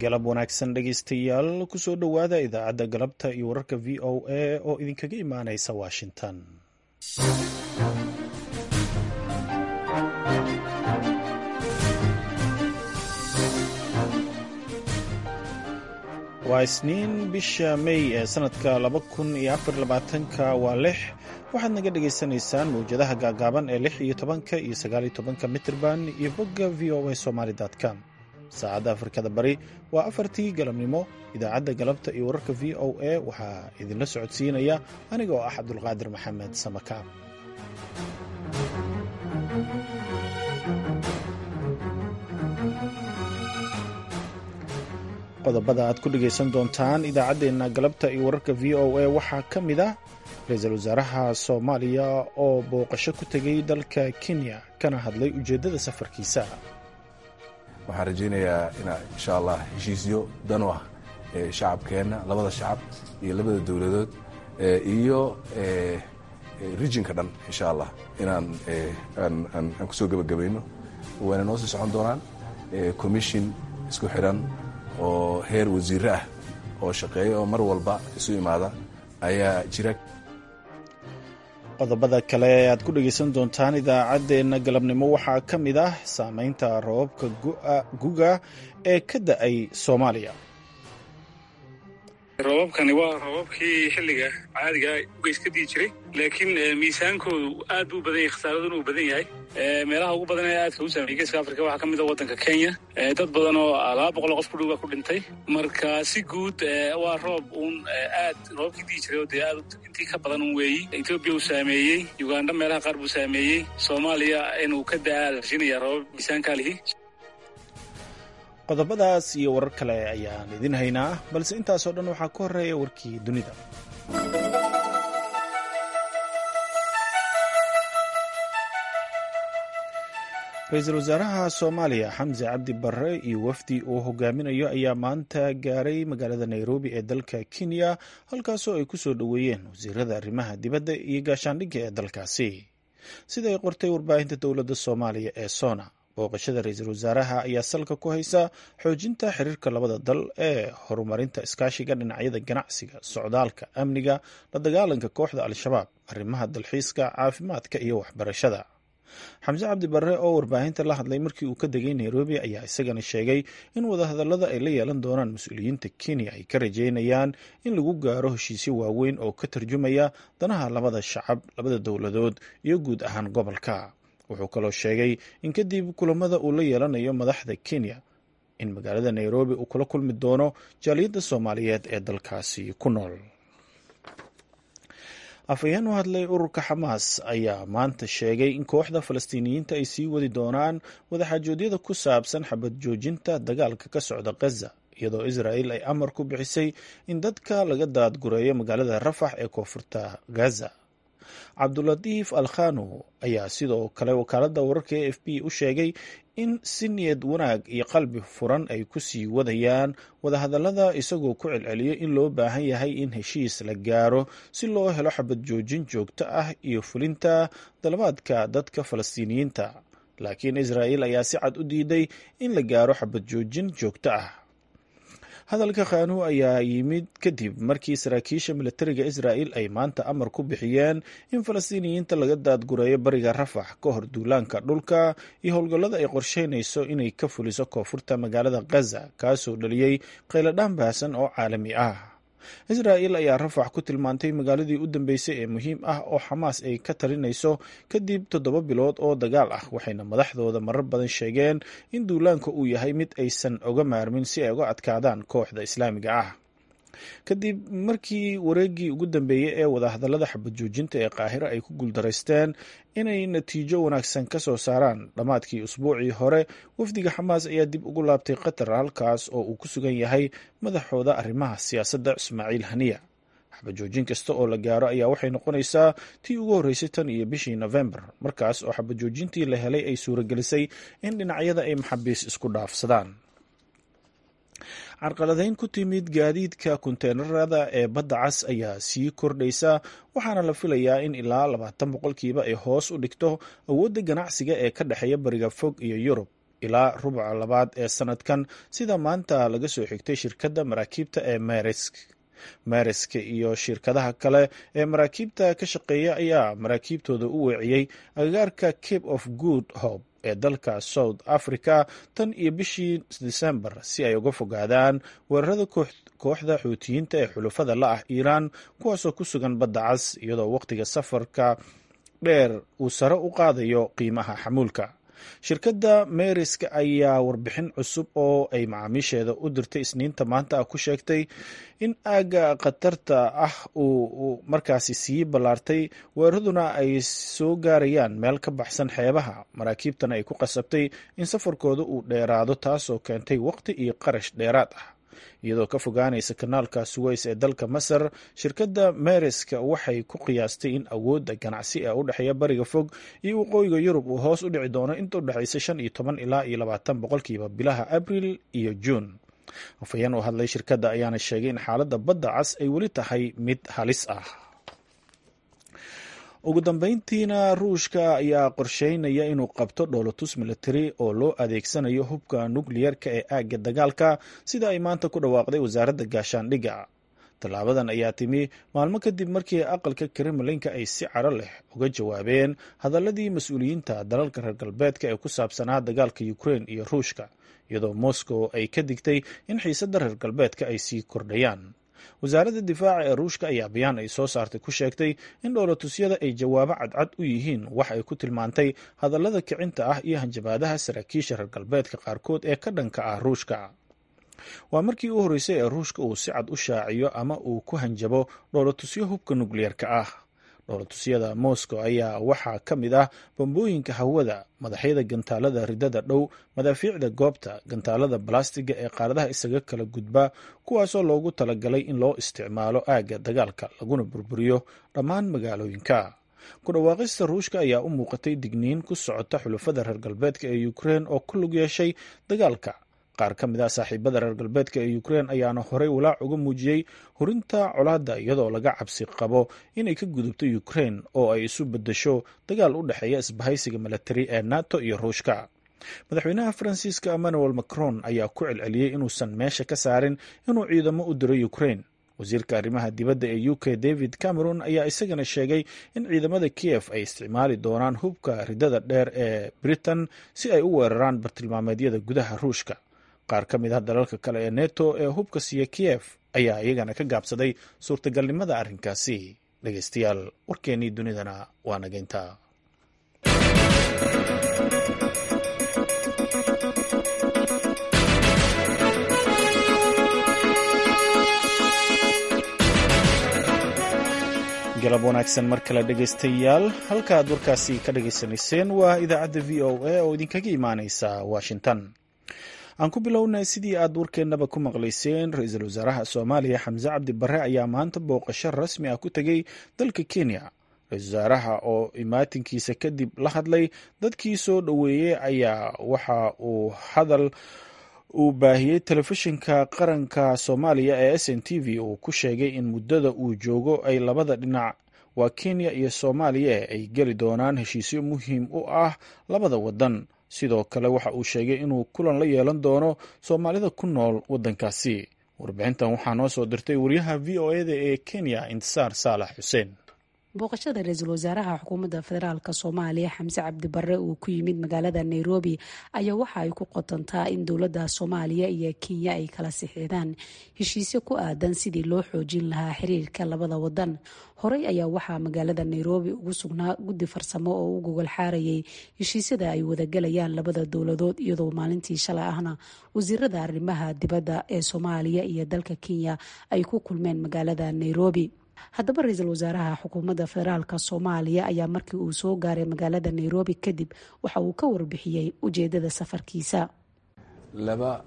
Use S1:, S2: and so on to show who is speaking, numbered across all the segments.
S1: galab wanaagsan dhegaystayaal kusoo dhowaada idaacadda galabta iyo wararka v o a oo idinkaga imaanaysa washington waa isniin bisha may ee sanadka laba kun iyo afar labaatanka waa lix waxaad naga dhagaysanaysaan mawjadaha gaagaaban ee lix iyo tobanka iyo sagaal iyo tobanka mitrban iyo bogga v o a somaly com saacadda afrikada bari waa afartii galabnimo idaacadda galabta iyo wararka v o a waxaa idinla socodsiinaya aniga oo ah cabdulqaadir maxamed samakaab qodobada aad ku dhegaysan doontaan idaacaddeenna galabta iyo wararka v o a waxaa ka mid ah ra-iisul wasaaraha soomaaliya oo booqasho ku tegay dalka kenya kana hadlay ujeeddada safarkiisa
S2: waxaan rajaynayaa inaa insha allah heshiisyo dan u ah shacabkeenna labada shacab iyo labada dowladood iyo rijinka dhan insha allah inaan aan kusoo gebagabayno waana noo sii socon doonaan commission isku xidhan oo heer wasiire ah oo shaqeeya oo mar walba isu imaada ayaa jira
S1: qodobada kale ee aad ku dhegaysan doontaan idaacaddeenna galabnimo waxaa ka mid ah saameynta roobabka guga ee ka da-ay soomaaliya
S3: roobabkani waa roobabkii xilliga caadiga ugeys ka dii jiray laakiin miisaankoodu aad buu badan yahay khasaaraduna uu badan yahay meelaha ugu badan ee aadka u saameeyey geeska afrika waxaa ka mid a waddanka kenya dad badan oo laba boqol oo qof ku dhowbaa ku dhintay marka si guud waa roob uun aad roobabkii dii jiray oo dee aad intii ka badan un weeyi etoobiya uu saameeyey uganda meelaha qaar buu saameeyey soomaaliya inuu ka da-a la rajinaya roobab miisaankaa lihi
S1: qodobadaas iyo warar kale ayaan idin haynaa balse intaasoo dhan waxaa ka horreeya warkii dunida ra-iisul wasaaraha soomaaliya xamse cabdi barre iyo wafdi uu hogaaminayo ayaa maanta gaaray magaalada nairobi ee dalka kenya halkaasoo ay ku soo dhoweeyeen wasiirada arrimaha dibadda iyo gaashaandhigga ee dalkaasi sida ay qortay warbaahinta dowladda soomaaliya ee sona booqashada ra-iisul wasaaraha ayaa salka ku haysa xoojinta xiriirka labada dal ee horumarinta iskaashiga dhinacyada ganacsiga socdaalka amniga la dagaalanka kooxda al-shabaab arrimaha dalxiiska caafimaadka iyo waxbarashada xamse cabdi barre oo warbaahinta la hadlay markii uu ka degay nairobi ayaa isagana sheegay in wadahadallada ay la yeelan doonaan mas-uuliyiinta kenya ay ka rajeynayaan in lagu gaaro heshiisyo waaweyn oo ka tarjumaya danaha labada shacab labada dowladood iyo guud ahaan gobolka wuxuu kaloo sheegay in kadib kulamada uu la yeelanayo madaxda kenya in magaalada nairobi uu kula kulmi doono jaaliyadda soomaaliyeed ee dalkaasi ku nool afhayeen u hadlay ururka xamaas ayaa maanta sheegay in kooxda falastiiniyiinta ay sii wadi doonaan wadaxaajoodyada ku saabsan xabad joojinta dagaalka ka socda khaza iyadoo israa'il ay amar ku bixisay in dadka laga daadgureeyo magaalada rafax ee koonfurta gaza cabdulatiif al khanu ayaa sidoo kale wakaaladda wararka e f b u sheegay in si niyad wanaag iyo qalbi furan ay ku sii wadayaan wadahadallada isagoo ku celceliyo in loo baahan yahay in heshiis la gaaro si loo helo xabad joojin joogto ah iyo fulinta dalabaadka dadka falastiiniyiinta laakiin israa'il ayaa si cad u diiday in la gaaro xabad joojin joogto ah hadalka khanu ayaa yimid kadib markii saraakiisha milatariga israa'il ay maanta amar ku bixiyeen in falastiiniyiinta laga daadgureeyo bariga rafax ka hor duulaanka dhulka iyo howlgallada ay qorsheynayso inay ka fuliso koonfurta magaalada khaza kaasoo dhaliyey qayladhaan baahsan oo caalami ah israa'il ayaa rafax ku tilmaantay magaaladii u dambeysay ee muhiim ah oo xamaas ay ka talinayso kadib toddoba bilood oo dagaal ah waxayna madaxdooda marar badan sheegeen in duulaanka uu yahay mid aysan oga maarmin si ay uga adkaadaan kooxda islaamiga ah kadib markii wareeggii ugu dambeeyey ee wadahadallada xabad joojinta ee qaahiro ay ku guuldaraysteen inay natiijo wanaagsan ka soo saaraan dhammaadkii usbuucii hore wafdiga xamaas ayaa dib ugu laabtay qatar halkaas oo uu ku sugan yahay madaxooda arrimaha siyaasadda ismaaciil haniya xabad joojin kasta oo la gaaro ayaa waxay noqonaysaa tii ugu horreysay tan iyo bishii nofembar markaas oo xabad joojintii la helay ay suuragelisay in dhinacyada ay maxabiis isku dhaafsadaan carqaladayn ku timid gaadiidka konteenarada ee badda cas ayaa sii kordhaysa waxaana la filayaa in ilaa labaatan boqolkiiba ay hoos u dhigto awoodda ganacsiga ee ka dhexeeya bariga fog iyo yurub ilaa rubuca labaad ee sanadkan sida maanta laga soo xigtay shirkadda maraakiibta ee meresk mereska iyo shirkadaha kale ee maraakiibta ka shaqeeya ayaa maraakiibtooda u weeciyey agagaarka cape of good hope ee dalka south africa tan iyo bishii december si ay uga fogaadaan weerarada kooxda xuutiyiinta ee xulufada la ah iiraan kuwaasoo ku sugan badda cas iyadoo wakhtiga safarka dheer uu sare u qaadayo qiimaha xamuulka shirkadda meeriska ayaa warbixin cusub oo ay macaamiisheeda u dirtay isniinta maanta ah ku sheegtay in aagga khatarta ah uu markaasi sii ballaartay weeraraduna ay soo gaarayaan meel ka baxsan xeebaha maraakiibtana ay ku qasabtay in safarkooda uu dheeraado taasoo keentay waqti iyo qarash dheeraad ah iyadoo ka fogaanaysa kanaalka suweys ee dalka masar shirkadda mereska waxay ku qiyaastay in awoodda ganacsi ee u dhexeeya bariga fog iyo waqooyiga yurub uu hoos u dhici doono inta u dhexaysa shan iyo toban ilaa iyo labaatan boqolkiiba bilaha abril iyo juun afhayeen u hadlay shirkadda ayaana sheegay in xaaladda badda cas ay weli tahay mid halis ah ugu dambeyntiina ruushka ayaa qorsheynaya inuu qabto dhoolotus militari oo loo adeegsanayo hubka nukliyerka ee aagga dagaalka sida ay maanta ku dhawaaqday wasaaradda gaashaandhigga tallaabadan ayaa timi maalmo kadib markii aqalka kremlinka ay si caro leh uga jawaabeen hadaladii mas-uuliyiinta dalalka reer galbeedka ee ku saabsanaa dagaalka ukrein iyo ruushka iyadoo moscow ay ka digtay in xiisadda reer galbeedka ay sii kordhayaan wasaaradda difaaca ee ruushka ayaa bayaan ay soo saartay ku sheegtay in dhoolatusyada ay jawaabo cadcad u yihiin wax ay ku tilmaantay hadallada kicinta ah iyo hanjabaadaha saraakiisha reer galbeedka qaarkood ee ka dhanka ah ruushka waa markii u horreysay ee ruushka uu si cad u shaaciyo ama uu ku hanjabo dhoolatusyo hubka nukliyeerka ah dhoolatusyada moscow ayaa waxaa ka mid ah bambooyinka hawada madaxyada gantaalada ridada dhow madaafiicda goobta gantaalada balastiga ee qaaradaha isaga kala gudba kuwaasoo loogu talagalay in loo isticmaalo aagga dagaalka laguna burburiyo dhammaan magaalooyinka ku dhawaaqista ruushka ayaa u muuqatay digniin ku socota xulafada reer galbeedka ee ukrein oo ku lug yeeshay dagaalka qaar ka mid ah saaxiibada reer galbeedka ee ukrein ayaana horey walaac uga muujiyey hurinta colaadda iyadoo laga cabsi qabo inay ka gudubto ukrein oo ay isu bedesho dagaal u dhexeeya isbahaysiga milatari ee nato iyo ruushka madaxweynaha faransiiska emmanuel macron ayaa ku celceliyey inuusan meesha ka saarin inuu ciidamo u diro ukrein wasiirka arrimaha dibadda ee u k david cameron ayaa isagana sheegay in ciidamada kiev ay isticmaali doonaan hubka ridada dheer ee britain si ay u weeraraan bartilmaameedyada gudaha ruushka qaar ka mid ah dalalka kale ee neto ee hubka siiya kiev ayaa iyagana ka gaabsaday suurtagalnimada arrinkaasi dhegeystayaal warkeennii dunidana waa nageynta galab wanaagsan mar kale dhegeystayaal halka aad warkaasi ka dhageysanayseen waa idaacadda v o a oo idinkaga imaaneysa washington aan ku bilownay sidii aad warkeennaba ku maqlayseen ra-iisul wasaaraha soomaaliya xamse cabdi barre ayaa maanta booqasho rasmi ah ku tegey dalka kenya ra-isul wasaaraha oo imaatinkiisa kadib la hadlay dadkii soo dhoweeyey ayaa waxa uu hadal uu baahiyey telefishinka qaranka soomaaliya ee s n t v uu ku sheegay in muddada uu joogo ay labada dhinac waa kenya iyo soomaaliya ay geli doonaan heshiisyo muhiim u ah labada wadan sidoo kale waxa uu sheegay inuu kulan la yeelan doono soomaalida ku nool waddankaasi warbixintan waxaa noo soo dirtay wariyaha v o eda ee kenya intisaar saalax xuseen
S4: booqashada ra-iisul wasaaraha xukuumadda federaalk soomaaliya xamse cabdi barre uu ku yimid magaalada nairobi ayaa waxa ay ku qotontaa in dowladda soomaaliya iyo kenya ay kala sixidaan heshiisyo ku aadan sidii loo xoojin lahaa xiriirka labada wadan horey ayaa waxaa magaalada nairobi ugu sugnaa guddi farsamo oo u gogol xaarayay heshiisyada ay wadagalayaan labada dowladood iyadoo maalintii shalay ahna wasiirada arrimaha dibadda ee soomaaliya iyo dalka kenya ay ku kulmeen magaalada nairobi haddaba ra-iisul wasaaraha xukuumadda federaalk soomaaliya ayaa markii uu soo gaaray magaalada nairobi kadib waxa uu ka warbixiyey ujeedada safarkiisa
S2: laba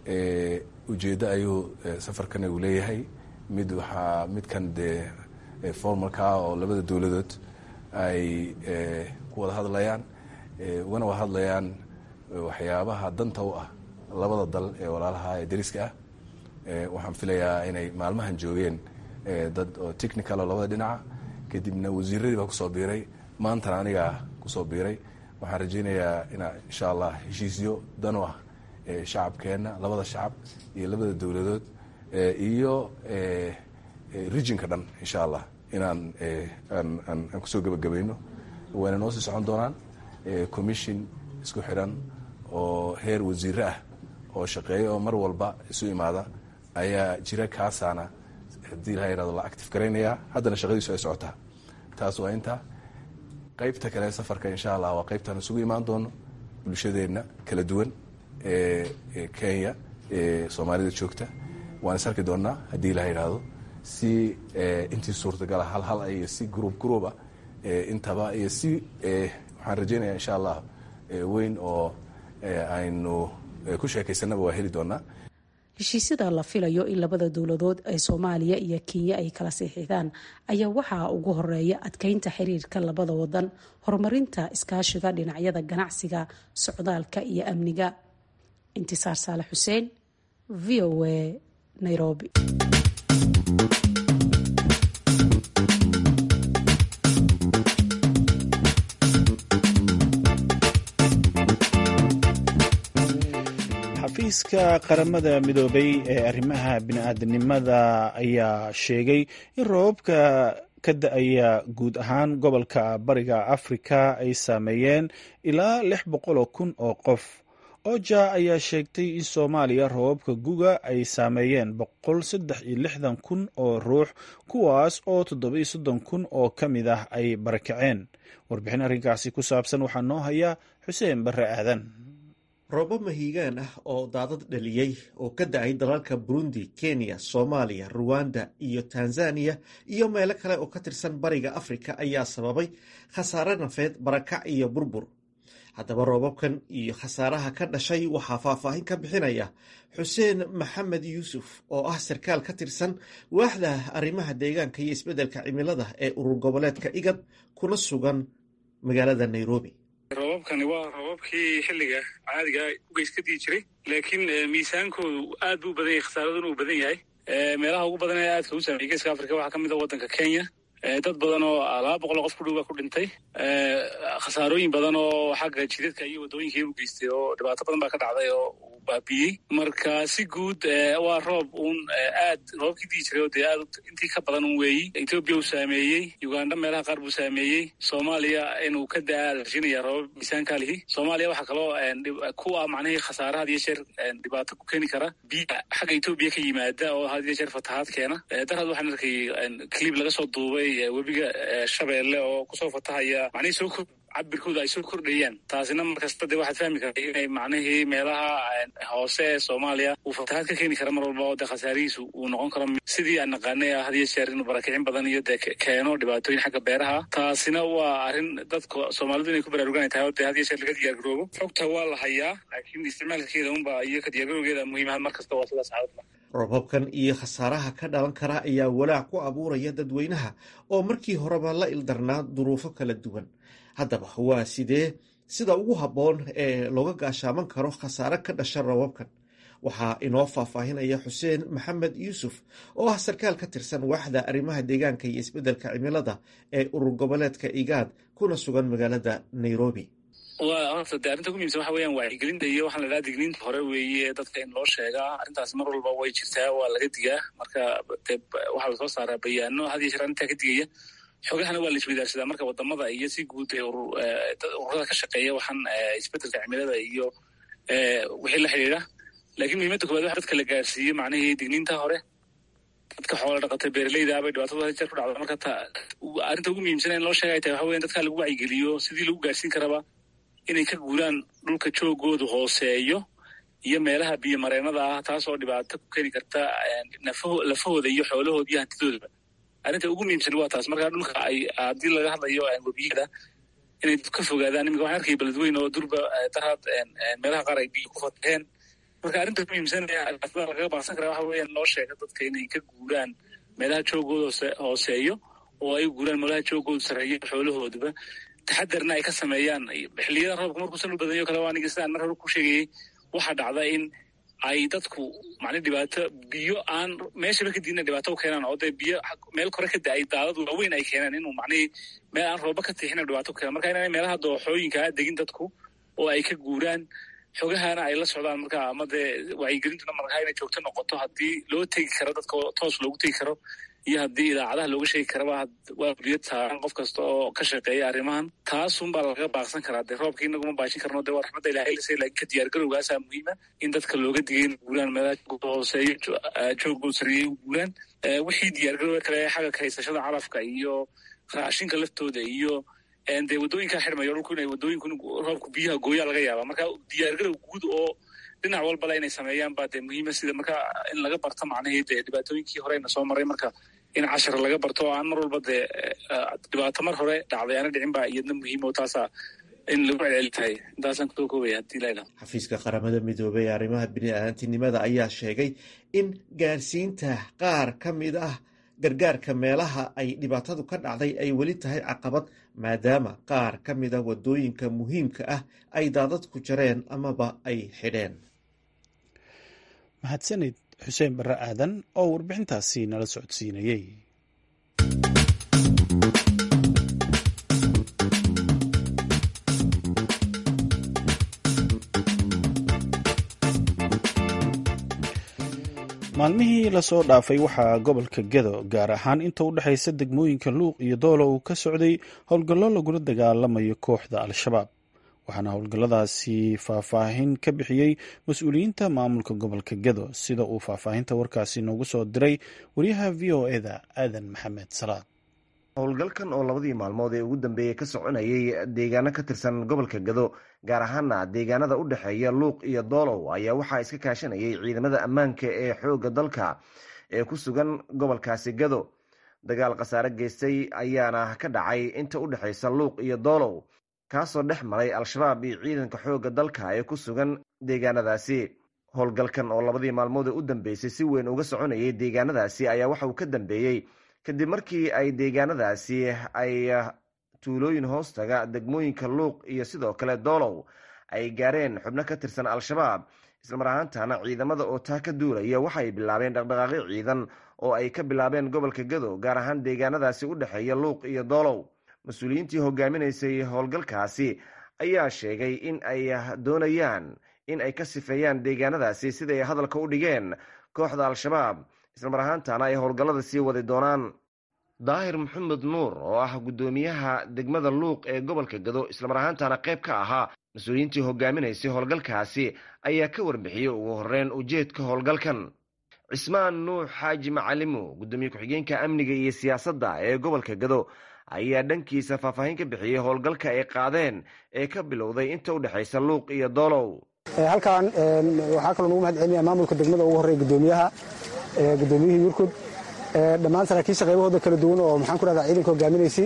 S2: ujeeddo ayuu safarkan uu leeyahay mid waxaa midkan dee formalka oo labada dowladood ay ku wada hadlayaan ugana wada hadlayaan waxyaabaha danta u ah labada dal ee walaalaha ee dariska ah waxaan filayaa inay maalmahan joogeen dad oo technical oo labada dhinaca kadibna wasiiradii baa kusoo biiray maantana anigaa kusoo biiray waxaan rajaynayaa inaa insha allah heshiisyo dan u ah shacabkeenna labada shacab iyo labada dowladood iyo rijinka dhan insha allah inaan aan kusoo gebagabayno wayna noo sii socon doonaan commission isku xidhan oo heer wasiire ah oo shaqeeya oo mar walba isu imaada ayaa jira kaasaana haddii laha yihahdo la active garaynayaa haddana shaqadiisu ay socotaa taas waa inta qaybta kale safarka insha allah waa qaybtaan isugu imaan doono bulshadeenna kala duwan ee kenya ee soomaalida joogta waan is arki doonnaa haddii la yidhaahdo si intii suurtagala hal hal iyo si gruub gruuba intaba iyo si waxaan rajaynaya insha allah weyn oo aynu ku sheekaysanaba waa heli doonaa
S4: heshiisyada la filayo in labada dowladood ee soomaaliya iyo kenya ay kala siixidaan ayaa waxaa ugu horeeya adkeynta xiriirka labada wadan horumarinta iskaashiga dhinacyada ganacsiga socdaalka iyo amniga intisaar saale xuseen v o a nairobi
S1: xafiiska qaramada midoobay ee arrimaha bini-aadanimada ayaa sheegay in roobabka ka da-aya guud ahaan gobolka bariga afrika ay saameeyeen ilaa lix boqol oo kun oo qof oja ayaa sheegtay in soomaaliya roobabka guga ay saameeyeen boqol saddex iyo lixdan kun oo ruux kuwaas oo toddobiyo soddon kun oo ka mid ah ay barakaceen warbixin arrinkaasi ku saabsan waxaa noo haya xuseen barre aadan
S5: roobo mahiigaan ah oo daadad dhaliyey oo ka da-ay dalalka burundi kenya soomaaliya ruwanda iyo tanzaniya iyo meelo kale oo ka tirsan bariga afrika ayaa sababay khasaare nafeed barakac iyo burbur haddaba roobabkan iyo khasaaraha ka dhashay waxaa faahfaahin ka bixinaya xuseen maxamed yuusuf oo ah sarkaal ka tirsan waaxda arrimaha deegaanka iyo isbeddelka cimilada ee urur goboleedka igad kuna sugan magaalada nairobi
S3: roobabkani waa roobabkii xilliga caadiga ugeys ka dii jiray laakiin miisaankoodu aad buu badan yahay khasaaraduna uu badan yahay meelaha ugu badan ee aadka u saameeyey geeska afrika waxaa ka mid a waddanka kenya dad badan oo laba boqol oo qof ku dhow baa ku dhintay khasaarooyin badan oo xagga jidadka iyo waddooyinkii u geystay oo dhibaato badan baa ka dhacday oo uu baabiyey marka si guud waa roob uun aad roobabkii dii jiray oo dee aad intii ka badan un weeyi etoobiya uu saameeyey uganda meelaha qaar buu saameeyey soomaaliya inuu ka da-a rashinaya roobab miisaankaa lihi soomaaliya waxaa kaloo ku ah macnihii khasaare had iyo jeer dhibaato ku keeni kara biya xagga etoobiya ka yimaada oo had iyo jeer fatahaad keena darad waxaan arkay clib laga soo duubay webiga shabeelle oo kusoo fatahaya macnihii soo kor cabirkooda ay soo kordhayaan taasina markasta dee waxaad fahmi karta inay macnihii meelaha hoose ee soomaaliya uu fatahaad ka keeni kara mar walba oo dee khasaarihiisu uu noqon karo sidii aan naqaanay had iyo jeer inuu barakicin badan iyo dee keeno dhibaatooyin xagga beeraha taasina waa arrin dadka soomaalidu inay ku baraarugan tahay oo dee had iyo jeer laga diyaargaroobo xogta waa la hayaa laakiin isticmaalkeeda unba iyo ka diyaargarowgeeda muhiimaha mar kasta waa sidaas caawadla
S5: roobabkan iyo khasaaraha ka dhalan kara ayaa walaac ku abuuraya dadweynaha oo markii horeba la ildarnaa duruufo kala duwan haddaba waa sidee sida ugu habboon ee looga gaashaaman karo khasaare ka dhasha roobabkan waxaa inoo faahfaahinaya xuseen maxamed yuusuf oo ah sarkaal ka tirsan waaxda arrimaha deegaanka iyo isbeddelka cimilada ee urur goboleedka igaad kuna sugan magaalada nairobi
S3: waa horta de arrinta ku muhimsan waxa weeyaan wacyigelinta iyo waxaan la dhaha digniinta hore weeye ee dadka in loo sheegaa arrintaasi mar walba way jirtaa waa laga digaa marka de waxaa lasoo saaraa bayaano had iyo jeer arrintaa ka digaya xogahana waa la isweydaarsadaa marka wadamada iyo si guud ee ururada ka shaqeeya waxaan isbeddelka cimilada iyo wixii la xidhiidha laakiin muhiimadda koowaad waxa dadka la gaarsiiyo macnihii digniinta hore dadka xoola dhaqatay beeraleyda bay dhibaatada had jeer ku dhacda marka arrinta ugu muhiimsan in loo sheega ay tahay waxa weyan dadka lagu wacyigeliyo sidii lagu gaarsiin karaba inay ka guuraan dhulka joogoodu hooseeyo iyo meelaha biyo mareenada ah taas oo dhibaato ku keeni karta lafahooda iyo xoolahooda iyo hantidoodaba arrinta ugu muhiimsan waa taas markaa dhulka ay haddii laga hadlayo webiyada inay ka fogaadaan imika waxaan arkaya beledweyn oo durba daraad meelaha qaar ay biyo ku fataheen marka arrinta muhiimsan ee lagaga baaqsan kara waxa weeyaan loo sheega dadka inay ka guuraan meelaha joogooda hooseeyo oo ay guuraan meelaha joogooda sareeyo xoolahooduba taxadarna ay ka sameeyaan xilliyada roobka markuusan u badanyo kale aniga sidaan mar hore ku sheegayey waxaa dhacda in ay dadku macni dhibaato biyo aan meeshaba ka diidna dhibaato u keenaan oo dee biyo meel kore ka da-ay daadad waaweyn ay keenaan inuu macnihii meel aan rooba ka tiixina dhibaato u keenaan marka inaanay meelaha dooxooyinkaa degin dadku oo ay ka guuraan xogahana ay la socdaan marka ama dee wacyigelintuna markaa inay joogto noqoto haddii loo tegi karo dadka toos loogu tegi karo iyo haddii idaacadaha looga sheegi karaba waa guriyad saaran qof kasta oo ka shaqeeya arrimahan taasunbaa lagaga baaqsan karaa dee roobka inaguma baashin karno dee waa raxmadda ilahay lase laakiin ka diyaargarowgaasaa muhiima in dadka looga digay in guuraan meelaha hooseeyo joogoo sariyey u guuraan wixii diyaargarowga kale xagga ka haysashada calafka iyo raashinka laftooda iyo dee waddooyinkaa xidhmayo dhulku inay waddooyinku roobku biyaha gooyaa laga yaaba marka diyaargarow guud oo dhinac walbala inay sameeyaan baa dee muhiima sida marka in laga barto macnihii dee dhibaatooyinkii horeyna soo maray marka in cashar laga barto oo aan mar walba dee dhibaato mar hore dhacday aana dhicin baa iyadna muhiim oo taasaa in lagu celceli tahay intaasaan kusoo koobaya hadii laydhaho
S5: xafiiska qaramada midoobey ee arrimaha bini-aadantinimada ayaa sheegay in gaarsiinta qaar ka mid ah gargaarka meelaha ay dhibaatadu ka dhacday ay weli tahay caqabad maadaama qaar ka mid a waddooyinka muhiimka ah ay daadadku jareen amaba ay xidheen
S1: mahadsanid xuseen barre aadan oo warbixintaasi nala socodsiinayey maalmihii lasoo dhaafay waxaa gobolka gedo gaar ahaan inta u dhexaysa degmooyinka luuq iyo doolo uu ka socday howlgallo lagula dagaalamayo kooxda al-shabaab waxaana howlgalladaasi faahfaahin ka bixiyey mas-uuliyiinta maamulka gobolka gedo sida uu faahfaahinta warkaasi noogu soo diray wariyaha v o eda aadan maxamed salaad
S6: howlgalkan oo labadii maalmood ee ugu dambeeyey ka soconayay deegaano ka tirsan gobolka gado gaar ahaana deegaanada u dhexeeya luuq iyo doolow ayaa waxaa iska kaashanayay ciidamada ammaanka ee xoogga dalka ee ku sugan gobolkaasi gado dagaal khasaare geystay ayaana ka dhacay inta u dhexaysa luuq iyo doolow kaasoo dhex maray al-shabaab iyo ciidanka xoogga dalka ee ku sugan deegaanadaasi howlgalkan oo labadii maalmood ee u dambeysay si weyn uga soconayay deegaanadaasi ayaa waxa uu ka dambeeyey kadib markii ay deegaanadaasi ay tuulooyin hoostaga degmooyinka luuq iyo sidoo kale doolow ay gaareen xubno ka tirsan al-shabaab islamar ahaantana ciidamada oo taa ka duulaya waxaay bilaabeen dhaqdhaqaaqyo ciidan oo ay ka bilaabeen gobolka gado gaar ahaan deegaanadaasi u dhexeeya luuq iyo doolow mas-uuliyiintii hogaaminaysay howlgalkaasi ayaa sheegay in ay doonayaan in ay ka sifeeyaan deegaanadaasi sida ay hadalka u dhigeen kooxda al-shabaab islamar ahaantana ay howlgallada sii wadi doonaan daahir maxamed nuur oo ah guddoomiyaha degmada luuq ee gobolka gado islamar ahaantana qayb ka ahaa mas-uuliyiintii hogaaminaysay howlgalkaasi ayaa ka warbixiyey ugu horeyn ujeedka howlgalkan cismaan nuux xaaji macalimo guddoomiye ku-xigeenka amniga iyo siyaasadda ee gobolka gado ayaa dhankiisa faahfaahin ka bixiyey howlgalka ay qaadeen ee ka bilowday inta u dhexaysa luuq iyo doolow
S7: halkan waxaa kaloo nagu mahad celinaya maamulka degmada ugu horreya guddoomiyaha guddoomiyihii yurkud dhammaan saraakiisha qaybahooda kala duwan oo maxaan ku rahdaa ciidanka hogaaminaysay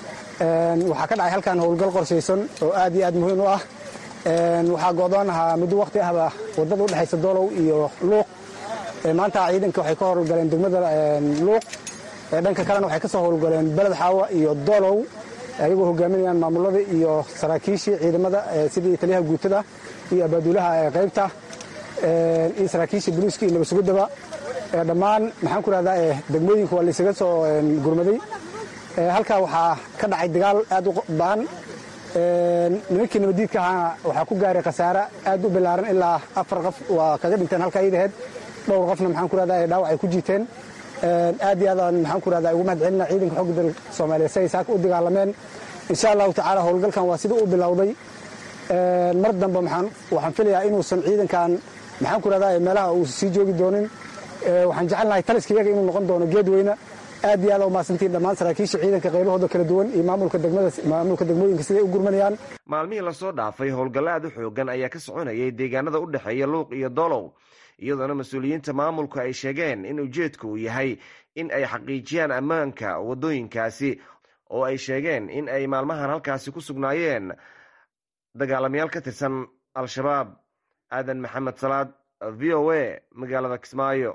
S7: waxaa ka dhacay halkan howlgal qorshaysan oo aad iyo aad muhiim u ah waxaa go'doon ahaa muddo waqti ahba waddada u dhexaysa doolow iyo luuq maanta ciidanka waxay ka howlgaleen degmada luuq dhanka kalena waxay ka soo howlgaleen beled xaawa iyo doolow ayagoo hogaaminayaan maamulada iyo saraakiishii ciidamada sidii taliyaha guutada iyo abaaduulaha qaybta iyo saraakiishii boliiska iyo nabadsuguddaba dhammaan maxaan ku rahdaa degmooyinka waa laysaga soo gurmaday halkaa waxaa ka dhacay dagaal aad u ba'an nimankii nabaddiidka ahaana waxaa ku gaaray khasaare aad u bilaaran ilaa afar qof waa kaga dhinteen halkaa iidaheed dhowr qofna maxaan ku rahdaa dhaawac ay ku jiiteen aad iyo aadaan maxaan ku rahdaa ugu mahad celina ciidanka xogga dalka soomaaliyeed si ay saaka u dagaalameen insha allahu tacaala howlgalkan waa sida u bilowday mar dambe waxaan filayaa inuusan ciidankan maxaan ku rahdaa meelaha uusan sii joogi doonin waxaan jecelnahay taliska iyaga inuu noqon doono geed weyne aad iyo aad u mahadsantiin dhammaan saraakiisha ciidanka qaybahooda kala duwan iyo maamulka degmooyinka siday u gurmanayaan
S6: maalmihii lasoo dhaafay howlgallo aad u xoogan ayaa ka soconayay deegaanada u dhexeeya luuq iyo doolow iyadoona mas-uuliyiinta maamulku ay sheegeen in ujeedku uu yahay in ay xaqiijiyaan ammaanka waddooyinkaasi oo ay sheegeen in ay maalmahan halkaasi ku sugnaayeen dagaalamayaal ka tirsan al-shabaab aadan maxamed salaad v o a magaalada kismaayo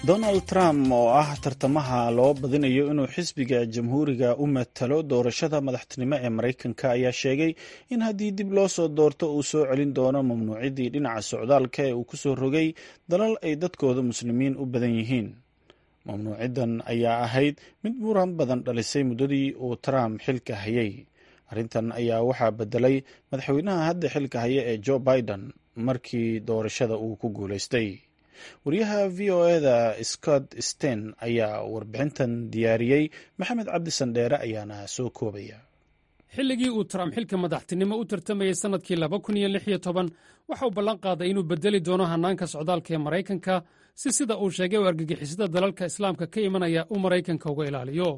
S1: donald trump oo ah tartamaha loo badinayo inuu xisbiga jamhuuriga u matalo doorashada madaxtinimo ee maraykanka ayaa sheegay in haddii dib loo soo doorto uu soo celin doono mamnuucidii dhinaca socdaalka ee uu ku soo rogay dalal ay dadkooda muslimiin u badan yihiin mamnuucidan ayaa ahayd mid muran badan dhalisay muddadii uu trump xilka hayay arrintan ayaa waxaa bedelay madaxweynaha hadda xilka haya ee joe biden markii doorashada uu ku guulaystay wariyaha v o eda scott sten ayaa warbixintan diyaariyey maxamed cabdi sandheere ayaana soo koobaya
S8: xilligii uu trump xilka madaxtinimo u tartamayey sannadkii laba kun iyo lix iyo toban waxa uu ballan qaaday inuu bedeli doono hannaanka socdaalka ee maraykanka si sida uu sheegay u argagixisada dalalka islaamka ka imanaya uu maraykanka uga ilaaliyo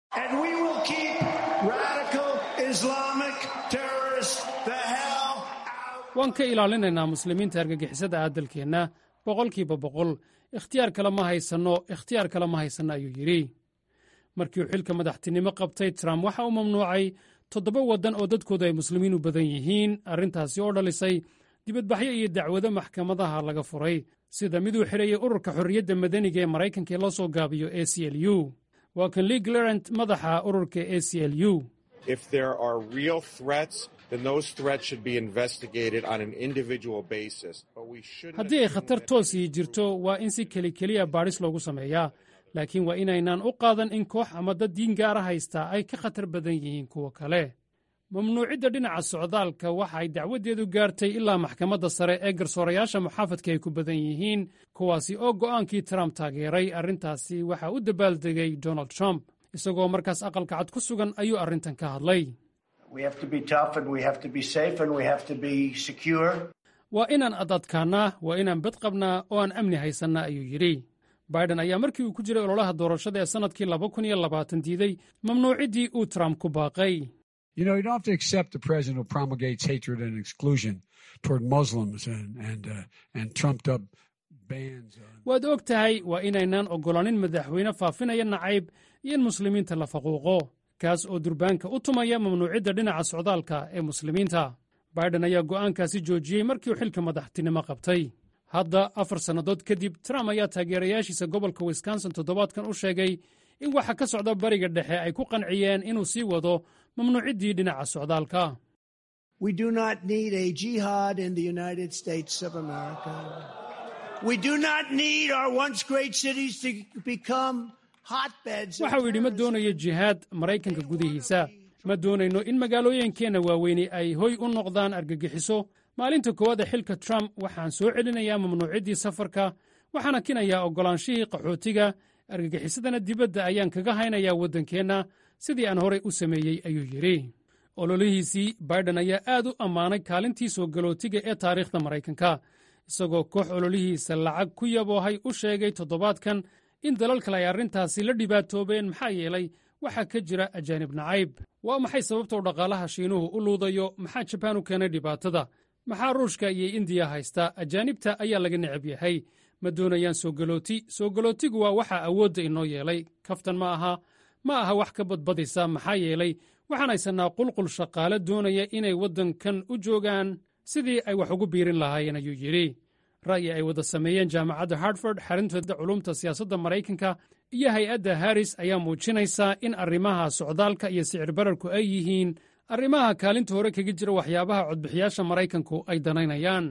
S8: waan ka ilaalinaynaa muslimiinta argagixisada ah dalkeenna boqolkiiba boqol ikhtiyaar kale ma haysanno ikhtiyaar kale ma haysanno ayuu yidhi markii uu xilka madaxtinimo qabtay trump waxa uu mamnuucay toddoba waddan oo dadkoodu ay muslimiin u badan yihiin arrintaasi oo dhalisay dibadbaxyo iyo dacwado maxkamadaha laga furay sida miduu xidhayay ururka xorriyadda madaniga ee maraykanka ee la soo gaabiyo a c l u waa kan lee glarant madaxa ururka a c l u haddii ay khatar toosii jirto waa in si keli keliya baadhis loogu sameeyaa laakiin waa inaynaan u qaadan in koox ama dad diin gaara haystaa ay ka khatar badan yihiin kuwa kale mamnuucidda dhinaca socdaalka waxa ay dacwaddeedu gaartay ilaa maxkamadda sare ee garsoorayaasha muxaafadka ay ku badan yihiin kuwaasi oo go'aankii trump taageeray arrintaasi waxaa u dabaaldegay donald trump isagoo markaas aqalka cad ku sugan ayuu arrintan ka hadlay waa inaan adadkaannaa waa inaan bad qabnaa oo aan amni haysannaa ayuu yidhi baiden ayaa markii uu ku jiray ololaha doorashada ee sannadkii laba kun iyo labaatan diiday mamnuuciddii uu trump ku baaqay waad og tahay waa inaynaan oggolaanin madaxweyne faafinaya nacayb iyo in muslimiinta la faquuqo kaas oo durbaanka u tumaya mamnuucidda dhinaca socdaalka ee muslimiinta baiden ayaa go'aankaasi joojiyey markii uu xilka madaxtinimo qabtay hadda afar sannadood kadib trump ayaa taageerayaashiisa gobolka wisconsin toddobaadkan u sheegay in waxa ka socda bariga dhexe ay ku qanciyeen inuu sii wado mamnuuciddii dhinaca socdaalka waxa uu yidhi ma doonayo jihaad maraykanka gudihiisa ma doonayno in magaalooyinkeenna waaweyni ay hoy u noqdaan argagixiso maalinta koowaad ee xilka trump waxaan soo celinayaa mamnuuciddii safarka waxaana kinayaa oggolaanshihii qaxootiga argagixisadana dibadda ayaan kaga haynayaa waddankeenna sidii aan horay u sameeyey ayuu yidhi ololihiisii baiden ayaa aad u ammaanay kaalintii soo galootiga ee taariikhda maraykanka isagoo koox ololihiisa lacag ku yaboohay u sheegay toddobaadkan in dalal kale ay arrintaasi la dhibaatoobeen maxaa yeelay waxaa ka jira ajaanib nacayb waa maxay sababtou dhaqaalaha shiinuhu u luudayo maxaa jabaan u keenay dhibaatada maxaa ruushka iyo indiya haysta ajaanibta ayaa laga necab yahay ma doonayaan soo galooti soo galootigu waa waxaa awoodda inoo yeelay kaftan ma aha ma aha wax ka badbadisa maxaa yeelay waxaan haysannaa qulqul shaqaale doonaya inay waddankan u joogaan sidii ay wax ugu biirin lahaayeen ayuu yidhi ra'yi ay wada sameeyeen jaamacadda hartford xarintooda culumta siyaasadda maraykanka iyo hay-adda haris ayaa muujinaysa in arrimaha socdaalka iyo sicir bararku ay yihiin arrimaha kaalinta hore kaga jira waxyaabaha codbixiyaasha maraykanku ay danaynayaan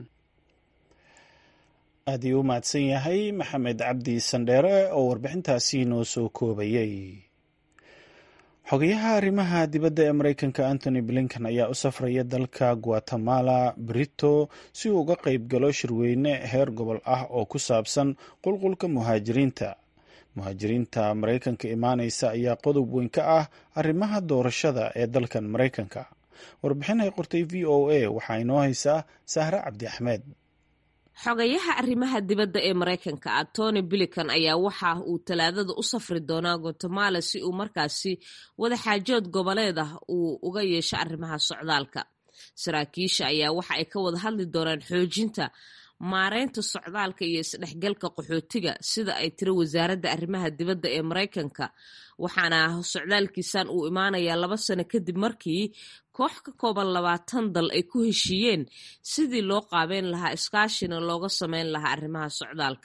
S1: aad ii u mahadsan yahay maxamed cabdi sandheere oo warbixintaasi noo soo koobayey xogayaha arrimaha dibadda ee maraykanka antony blinkan ayaa u safraya dalka guatemala brito si uu uga qayb galo shirweyne heer gobol ah oo ku saabsan qulqulka muhaajiriinta muhaajiriinta maraykanka imaanaysa ayaa qodob weyn ka ah arrimaha doorashada ee dalkan maraykanka warbixin ay qortay v o a waxaa inoo haysaa sahre cabdi axmed
S9: xogayaha arrimaha dibadda ee maraykanka ah tony bilikan ayaa waxa uu talaadada u safri doonaa guatemala si uu markaasi wadaxaajood goboleed ah uu uga yeesho arrimaha socdaalka saraakiisha ayaa waxa ay ka wada hadli doonaan xoojinta maareynta socdaalka iyo isdhexgalka qaxootiga sida ay tiri wasaaradda arrimaha dibadda ee maraykanka waxaana socdaalkiisan uu imaanayaa laba sano kadib markii koox ka kooban labaatan dal ay ku heshiiyeen sidii loo qaabeyn lahaa iskaashina looga sameyn lahaa arrimaha socdaalka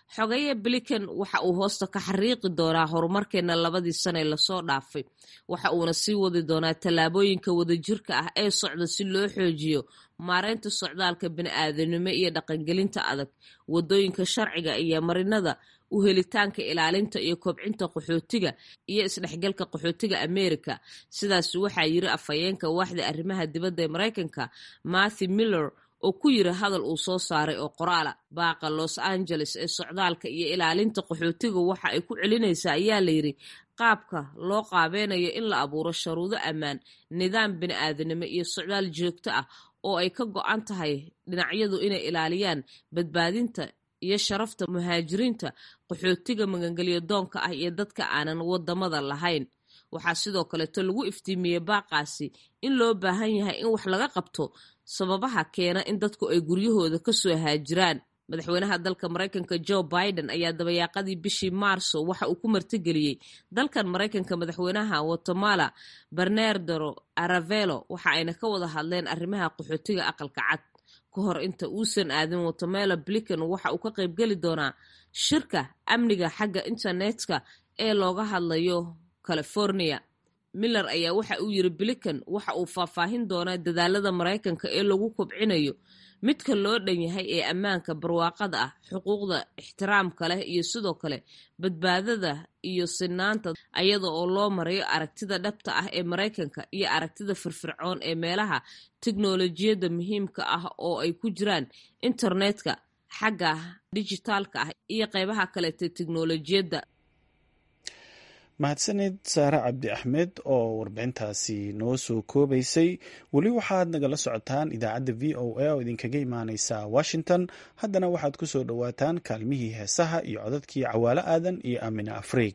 S9: xogeeye blinken waxa uu hoosta ka xariiqi doonaa horumarkeena labadii sane lasoo dhaafay waxa uuna sii wadi doonaa tallaabooyinka wadajirka ah ee socda si loo xoojiyo maareynta socdaalka bini'aadanimo iyo dhaqangelinta adag wadooyinka sharciga iyo marinada u helitaanka ilaalinta iyo kobcinta qaxootiga iyo isdhexgalka qaxootiga america sidaas waxaa yiri afhayeenka waaxda arrimaha dibadda ee maraykanka matthew miller oo ku yiri hadal uu soo saaray oo qoraala baaqa los angeles ee socdaalka iyo ilaalinta qaxootiga waxa ay ku celinaysaa ayaa layidhi qaabka loo qaabeynayo in la abuuro sharuudo ammaan nidaam bini'aadanimo iyo socdaal joogto ah oo ay ka go-an tahay dhinacyadu inay ilaaliyaan badbaadinta iyo sharafta muhaajiriinta qaxootiga magangelyo doonka ah iyo dadka aanan wadamada lahayn waxaa sidoo kaleeto lagu iftiimiyey baaqaasi in loo baahan yahay in wax laga qabto sababaha keena in dadku ay guryahooda kasoo haajiraan madaxweynaha dalka maraykanka joe biden ayaa dabayaaqadii bishii maarso waxa uu ku martigeliyey dalkan maraykanka madaxweynaha guatemala bernardero aravelo waxa ayna ka wada hadleen arrimaha qaxootiga aqalka cad ka hor inta uusan aadin guatemala blinken waxa uu ka qaybgeli doonaa shirka amniga xagga internetka ee looga hadlayo california miller ayaa waxa uu yiri blinken waxa uu faahfaahin doonaa dadaalada maraykanka ee lagu kobcinayo midka loo dhan yahay ee ammaanka barwaaqada ah xuquuqda ixtiraamka leh iyo sidoo kale badbaadada iyo sinaanta ayada oo loo marayo aragtida dhabta ah ee maraykanka iyo aragtida firfircoon ee meelaha tiknolojiyadda muhiimka ah oo ay ku jiraan internetka xagga dijitaalka ah iyo qeybaha kaleeta tiknolojiyadda
S1: mahadsanid saare cabdi axmed oo warbixintaasi noo soo koobaysay weli waxaad nagala socotaan idaacadda v o a oo idinkaga imaaneysa washington haddana waxaad ku soo dhowaataan kaalmihii heesaha iyo codadkii cawaalo aadan iyo aamina afriig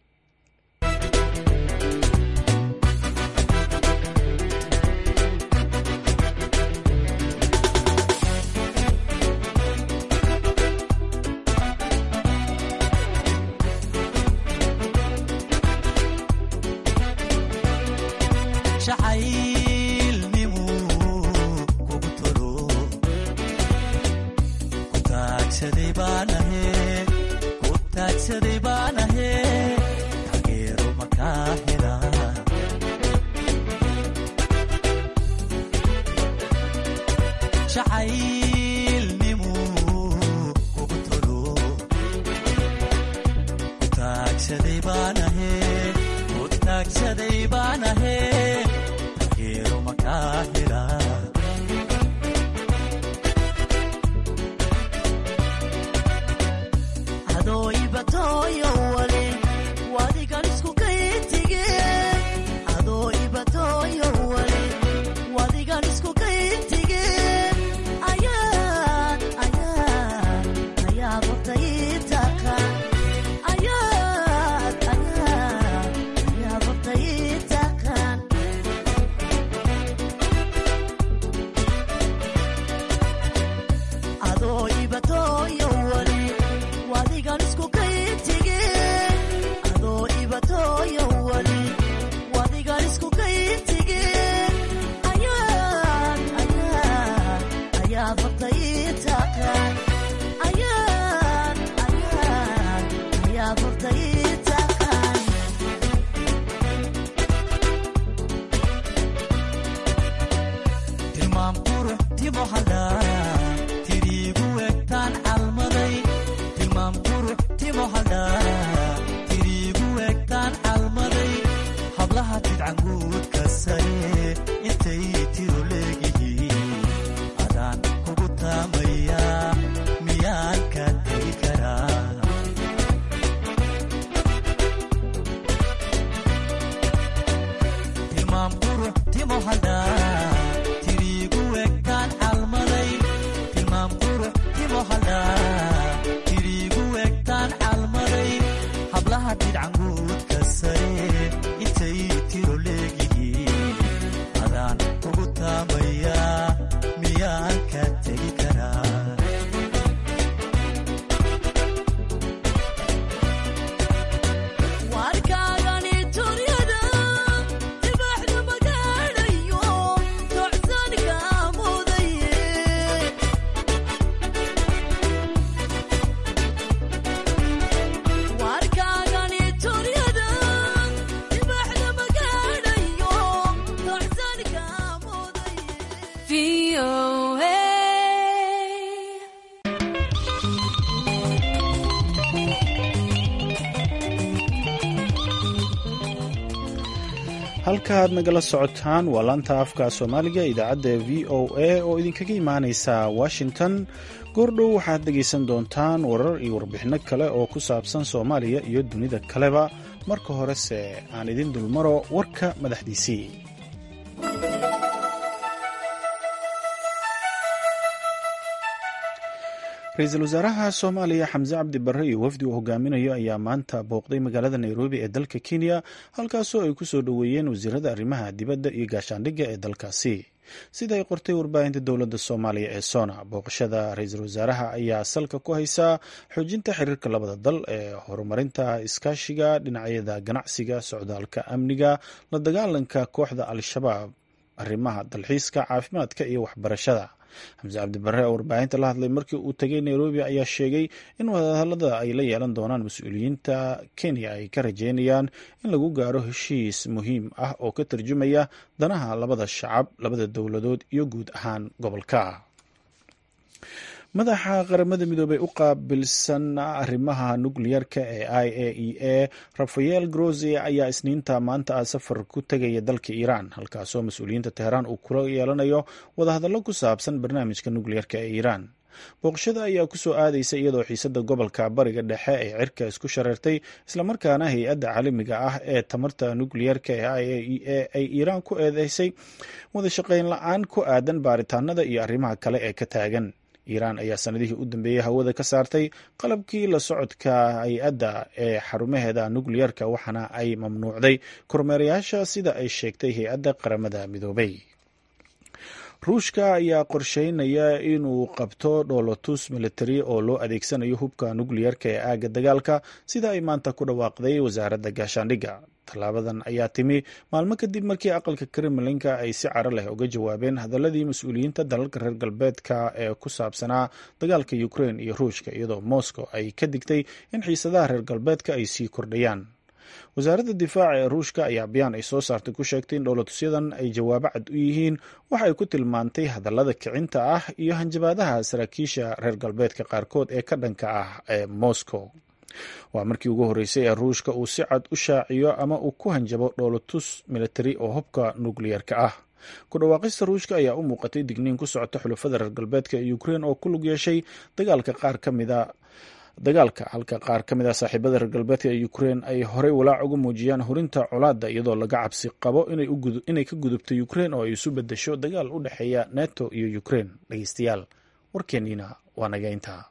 S10: tirigu egtaan calmaday
S1: halka aad nagala socotaan waa laanta afka soomaaliga idaacadda v o a oo idinkaga imaaneysa washington goordhow waxaad dhegaysan doontaan warar iyo warbixinno kale oo ku saabsan soomaaliya iyo dunida kaleba marka horese aan idin dulmaro warka madaxdiisii ra-iisul wasaaraha soomaaliya xamse cabdi barre iyo wafdi uu hogaaminayo ayaa maanta booqday magaalada nairobi ee dalka kenya halkaasoo ay ku soo dhoweeyeen wasiirada arrimaha dibadda iyo gaashaandhigga ee dalkaasi sida ay qortay warbaahinta dowladda soomaaliya ee sona booqashada ra-iisul wasaaraha ayaa salka ku haysaa xoojinta xiriirka labada dal ee horumarinta iskaashiga dhinacyada ganacsiga socdaalka amniga la dagaalanka kooxda al-shabaab arrimaha dalxiiska caafimaadka iyo waxbarashada xamse cabdibare oo warbaahinta la hadlay markii uu tegay nairobi ayaa sheegay in wadahadalada ay la yeelan doonaan mas-uuliyiinta kenya ay ka rajeynayaan in lagu gaaro heshiis muhiim ah oo ka tarjumaya danaha labada shacab labada dowladood iyo guud ahaan gobolka madaxa qaramada midoobey u qaabilsan arrimaha nukliyarka ee i a e a rafael grosi ayaa isniinta maanta ah safar ku tegaya dalka iiraan halkaasoo mas-uuliyiinta teheraan uu kula yeelanayo wadahadallo ku saabsan barnaamijka nukliyarka ee iiraan booqashada ayaa kusoo aadaysa iyadoo xiisada gobolka bariga dhexe ee cirka isku shareertay islamarkaana hay-adda caalamiga ah ee tamarta nukliyarka ee i a e a ay iiraan ku eedeysay wada shaqeyn la-aan ku aadan baaritaanada iyo arrimaha kale ee ka taagan iiraan ayaa sanadihii u dambeeyey hawada ka saartay qalabkii la socodka hay-adda ee xarumaheeda nukliyarka waxaana ay mamnuucday kormeerayaasha sida ay sheegtay hay-adda qaramada midoobay ruushka ayaa qorsheynaya inuu qabto dhoolotus military oo loo adeegsanayo hubka nukliyarka ee aagga dagaalka sida ay maanta ku dhawaaqday wasaaradda gaashaandhigga tallaabadan ayaa timi maalmo kadib markii aqalka kremlinka ay si caro leh uga jawaabeen hadaladii mas-uuliyiinta dalalka reer galbeedka ee ku saabsanaa dagaalka ukrein iyo ruushka iyadoo moscow ay ka digtay in xiisadaha reer galbeedka ay sii kordhayaan wasaaradda difaaca ee ruushka ayaa bayaan ay soo saartay ku sheegtay in dhowlatusyadan ay jawaabo cad u yihiin waxa ay ku tilmaantay hadallada kicinta ah iyo hanjabaadaha saraakiisha reer galbeedka qaarkood ee ka dhanka ah ee moscow waa markii ugu horreysay ee ruushka uu si cad u shaaciyo ama uu ku hanjabo dhoolatus military oo hubka nukliyarka ah ku dhawaaqista ruushka ayaa u muuqatay digniin ku socota xulafada reer galbeedka ee ukrein oo ku lug yeeshay dagaalka qaar ka mida dagaalka halka qaar ka mid a saaxiibada reer galbeedka ee ukrein ay horey walaac uga muujiyaan hurinta colaadda iyadoo laga cabsi qabo inay ka gudubto ukrein oo ay isu bedesho dagaal u dhexeeya neto iyo ukrein dhegeystayaal warkeeniina waa naga intaa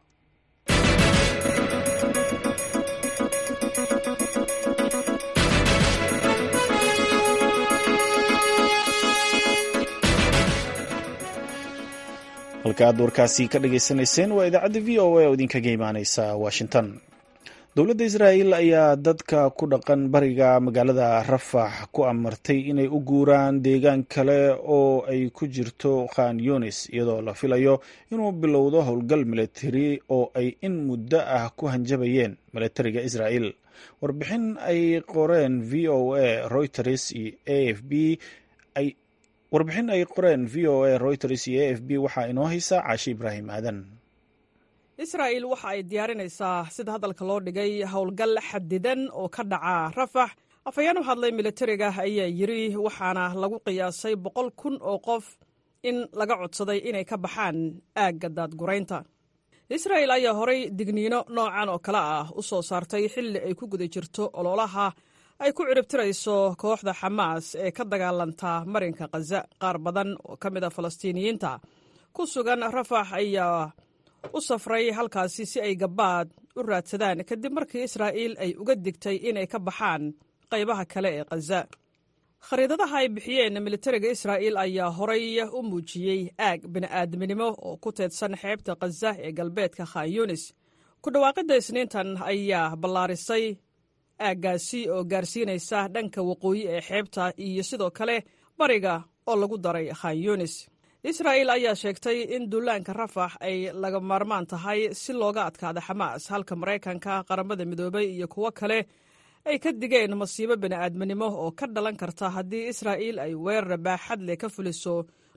S1: halka aad warkaasi ka dhageysanayseen waa idaacadda v o a oo idinkaga imaaneysa washington dowladda israa'el ayaa dadka ku dhaqan bariga magaalada rafax ku amartay inay u guuraan deegaan kale oo ay ku jirto khan yunis iyadoo la filayo inuu bilowdo howlgal militari oo ay in muddo ah ku hanjabayeen militariga israa'el warbixin ay qoreen v o a reuters iyo a f b ay warbixin ay qoreen v o a reuters iyo a f b waxaa inoo haysaa caashi ibraahim aadan
S10: israa'il waxa ay diyaarinaysaa sida hadalka loo dhigay howlgal xadidan oo ka dhaca rafax afhayeen u hadlay militariga ayaa yidri waxaana lagu qiyaasay boqol kun oo qof in laga codsaday inay ka baxaan aagga daadguraynta israa'il ayaa horay digniino noocan oo kale ah u soo saartay xilli ay ku guda jirto ololaha ay ku ciribtirayso kooxda xamaas ee ka dagaalanta marinka khaza qaar badan oo ka mid a falastiiniyiinta ku sugan rafax ayaa u safray halkaasi si ay gabaad u raadsadaan kadib markii israa'iil ay uga digtay inay ka baxaan qaybaha kale ee khaza khariidadaha ay bixiyeen militariga israa'iil ayaa horay u muujiyey aag bini'aadminimo oo ku teedsan xeebta khaza ee galbeedka khan yunis ku dhawaaqidda isniintan ayaa ballaarisay aaggaasi oo gaarsiinaysa dhanka waqooyi ee xeebta iyo sidoo kale bariga oo lagu daray khan yunis israa'il ayaa sheegtay in duulaanka rafax ay laga maarmaan tahay si looga adkaada xamaas halka maraykanka qaramada midoobay iyo kuwo kale ay ka digeen masiibo bini'aadminimo oo ka dhalan karta haddii israa'iil ay weerar baaxad leh ka fuliso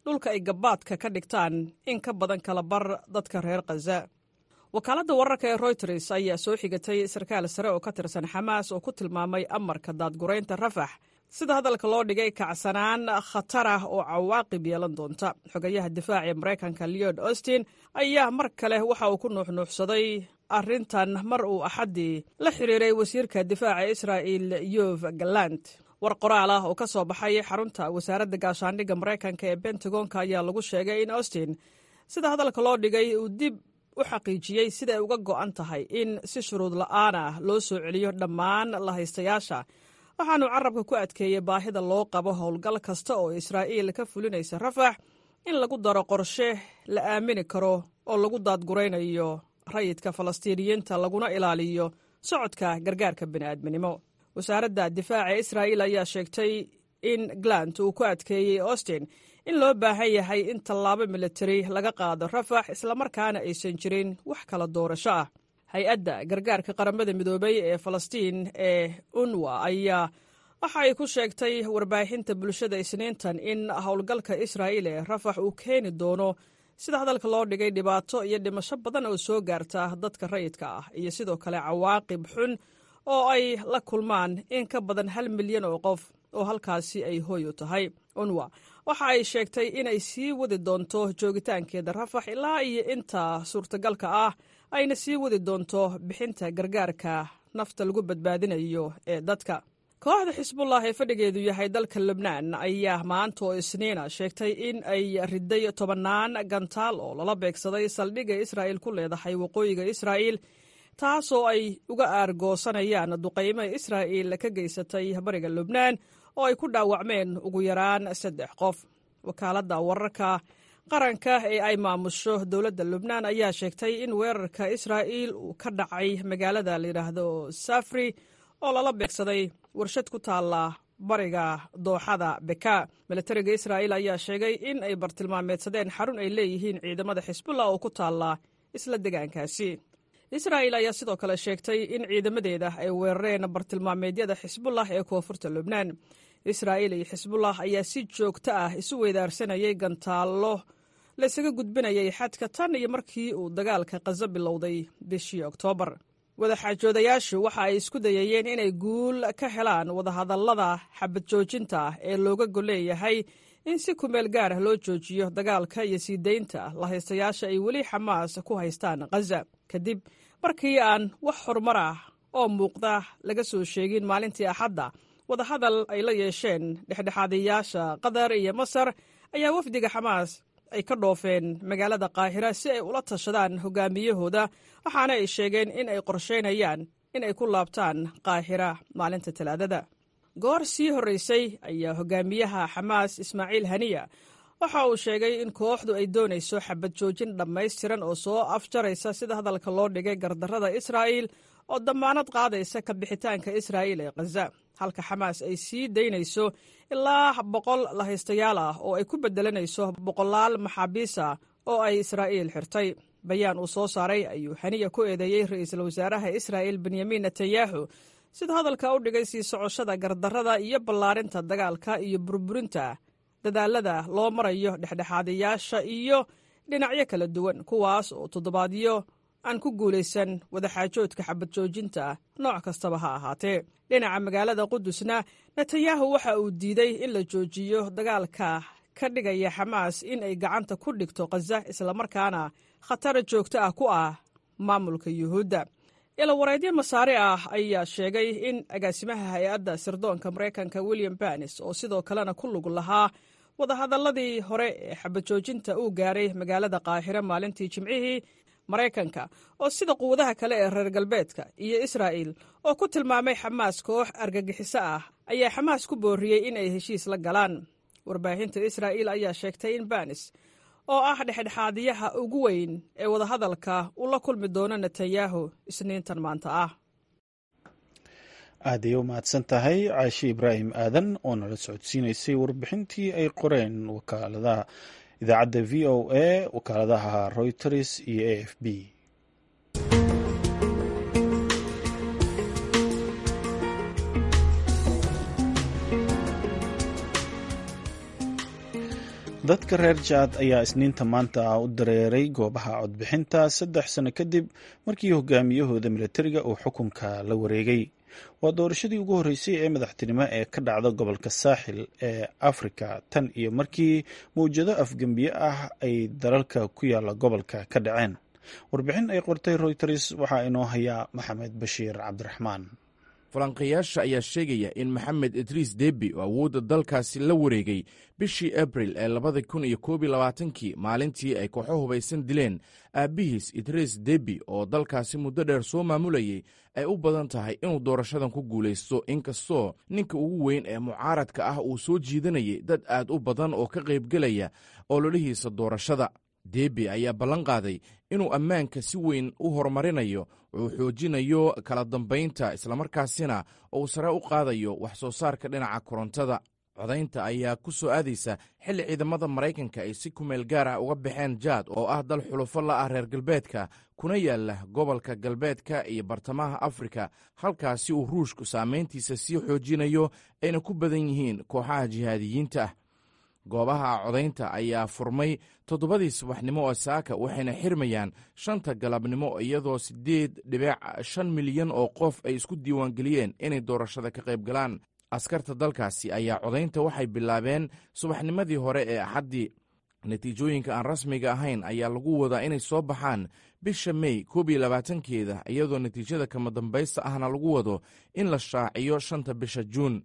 S10: dhulka ay gabaadka ka dhigtaan in ka badan kala bar dadka reer khaza wakaaladda wararka ee royters ayaa soo xigatay sarkaal sare oo ka tirsan xamaas oo ku tilmaamay amarka daadguraynta rafax sida hadalka loo dhigay kacsanaan khatar ah oo cawaaqib yeelan doonta xogayaha difaaca ee maraykanka leod austin ayaa mar kale waxa uu ku nuuxnuuxsaday arrintan mar uu axaddii la xiriiray wasiirka difaaca israa'il yov galant war qoraal ah oo ka soo baxay xarunta wasaaradda gaashaandhigga maraykanka ee bentagonka ayaa lagu sheegay in austin sida hadalka loo dhigay uu dib u xaqiijiyey siday uga go'an tahay in si shuruud la'aan ah loo soo celiyo dhammaan lahaystayaasha waxaanu carabka ku adkeeyey baahida loo qabo howlgal kasta oo israa'iil ka fulinaysa rafax in lagu daro qorshe la aamini karo oo lagu daadguraynayo rayidka falastiiniyiinta laguna ilaaliyo socodka gargaarka bini'aadminimo wasaaradda difaaca israa'iil ayaa sheegtay in glant uu ku adkeeyey austin in loo baahan yahay in tallaabo militari laga qaado rafax islamarkaana aysan jirin wax kala doorasho ah hay-adda gargaarka qaramada midoobay ee falastiin ee unwa ayaa waxa ay ku sheegtay warbaahinta bulshada isniintan in howlgalka israa'iil ee rafax uu keeni doono sida hadalka loo dhigay dhibaato iyo dhimasho badan oo soo gaarta dadka rayidka ah iyo sidoo kale cawaaqib xun oo ay la kulmaan in ka badan hal milyan oo qof oo halkaasi ay hooy u tahay unwa waxa ay sheegtay inay sii wadi doonto joogitaankeeda rafax ilaa iyo inta suurtagalka ah ayna sii wadi doonto bixinta gargaarka nafta lagu badbaadinayo ee dadka kooxda xisbullah ee fadhigeedu yahay dalka lebnaan ayaa maanta oo isniina sheegtay in ay riday tobannaan gantaal oo lala beegsaday saldhigga israa'il ku leedahay waqooyiga israa'iil taasoo ay uga aargoosanayaan duqaymo israa'iil ka geysatay bariga lubnaan oo ay ku dhaawacmeen ugu yaraan saddex qof wakaaladda wararka qaranka ee ay maamusho dowladda lubnaan ayaa sheegtay in weerarka israa'iil uu ka dhacay magaalada layidhaahdo safri oo lala beegsaday warshad ku taalla bariga dooxada beka milatariga israa'iil ayaa sheegay in ay bartilmaameedsadeen xarun ay leeyihiin ciidamada xisbullah oo ku taalla isla degaankaasi israa'iil ayaa sidoo kale sheegtay in ciidamadeeda ay weerareen bartilmaameedyada xisbullah ee koonfurta lubnaan israa'iil iyo xisbullah ayaa si joogto ah isu weydaarsanayay gantaallo la isaga gudbinayay xadka tan iyo markii uu dagaalka khaza bilowday bishii oktoobar wadaxaajoodayaashu waxa ay isku dayayeen inay guul ka helaan wadahadallada xabad joojinta ee looga golleeyahay in si kumeel gaar ah loo joojiyo dagaalka iyo sii daynta lahaystayaasha ay weli xamaas ku haystaan khaza kadib markii aan wax horumar ah oo muuqda laga soo sheegin maalintii axadda wadahadal ay la yeesheen dhexdhexaadayaasha qatar iyo masar ayaa wafdiga xamaas ay ka dhoofeen magaalada qaahira si ay ula tashadaan hogaamiyahooda waxaana ay sheegeen in ay qorsheynayaan in ay ku laabtaan qaahira maalinta talaadada goor sii horraysay ayaa hogaamiyaha xamaas ismaaciil haniya waxa uu sheegay in kooxdu ay doonayso xabad joojin dhammaystiran oo soo afjaraysa sida hadalka loo dhigay gardarrada israa'iil oo dammaanad qaadaysa ka bixitaanka israa'iil ee khaza halka xamaas ay sii daynayso ilaa boqol lahaystayaal ah oo ay ku beddelanayso boqolaal maxaabiis ah oo ay israa'iil xirtay bayaan uu soo saaray ayuu haniya ku eedeeyey ra'iisul wasaaraha israa'iil benyamin netanyahu sida hadalka u dhigay sii socoshada gardarrada iyo ballaarinta dagaalka iyo burburinta dadaalada loo marayo dhexdhexaadayaasha iyo dhinacyo kala duwan kuwaas oo toddobaadyo aan ku guulaysan wadaxaajoodka xabad joojinta nooc kastaba ha ahaatee dhinaca magaalada qudusna netanyahu waxa uu diiday in la joojiyo dagaalka ka dhigaya xamaas in ay gacanta ku dhigto khaza islamarkaana khatar joogto ah ku ah maamulka yuhuudda ilawareedyo masaare ah ayaa sheegay in agaasimaha hay-adda sirdoonka maraykanka william banis oo sidoo kalena ku lug lahaa wadahadalladii hore ee xabajoojinta uu gaaray magaalada qaahire maalintii jimcihii maraykanka oo sida quwadaha kale ee reer galbeedka iyo israa'il oo ku tilmaamay xamaas koox argagixiso ah ayaa xamaas ku booriyey in ay heshiis la galaan warbaahinta israa'iil ayaa sheegtay in banis oo ah dhexdhexaadiyaha ugu weyn ee wadahadalka uu la kulmi doono netanyahu isniintan maanta ah
S1: aad ayay u mahadsan tahay caashi ibraahim aadan oo nala socodsiinaysay warbixintii ay qoreen wakaaladaha idaacadda v o a wakaaladaha reuters iyo a f b dadka reer jaad ayaa isniinta maanta u dareeray goobaha codbixinta saddex sano kadib markii hogaamiyahooda milatariga uu xukunka la wareegay waa doorashadii ugu horreysay ee madaxtinimo ee ka dhacda gobolka saaxil ee afrika tan iyo markii mawjado afgembiye ah ay dalalka ku yaala gobolka ka dhaceen warbixin ay qortay royters waxaa inoo hayaa maxamed bashiir cabdiraxmaan
S11: falanqayaasha ayaa sheegaya in maxamed idriis debi oo awoodda dalkaasi la wareegay bishii abril ee labada kun iyo koob iyo labaatankii maalintii ay kooxo hubaysan dileen aabbihiis idriis debi oo dalkaasi muddo dheer soo maamulayay ay u badan tahay inuu doorashadan ku guulaysto inkastoo ninka ugu weyn ee mucaaradka ah uu soo jiidanayay dad aad u badan oo ka qaybgelaya ololihiisa doorashada debi ayaa ballan qaaday inuu ammaanka si weyn u horumarinayo uu xoojinayo kala dambaynta islamarkaasina uu sare u qaadayo wax soo saarka dhinaca korontada codaynta ayaa ku soo aadaysa xilli ciidamada maraykanka ay si kumeel gaar ah uga baxeen jaad oo ah dal xulufo la ah reer galbeedka kuna yaala gobolka galbeedka iyo bartamaha afrika halkaasi uu ruushku saamayntiisa sii xoojinayo ayna ku badan yihiin kooxaha jihaadiyiinta ah goobaha codaynta ayaa furmay toddobadii subaxnimo oo saaka waxayna xirmayaan shanta galabnimo iyadoo siddeed dhibic shan milyan oo qof ay isku diiwaangeliyeen inay doorashada ka qayb galaan askarta dalkaasi ayaa codaynta waxay bilaabeen subaxnimadii hore ee axaddii natiijooyinka aan rasmiga ahayn ayaa lagu wadaa inay soo baxaan bisha mey koob iyo labaatankeeda iyadoo natiijada kama dambaysta ahna lagu wado in la shaaciyo shanta bisha juun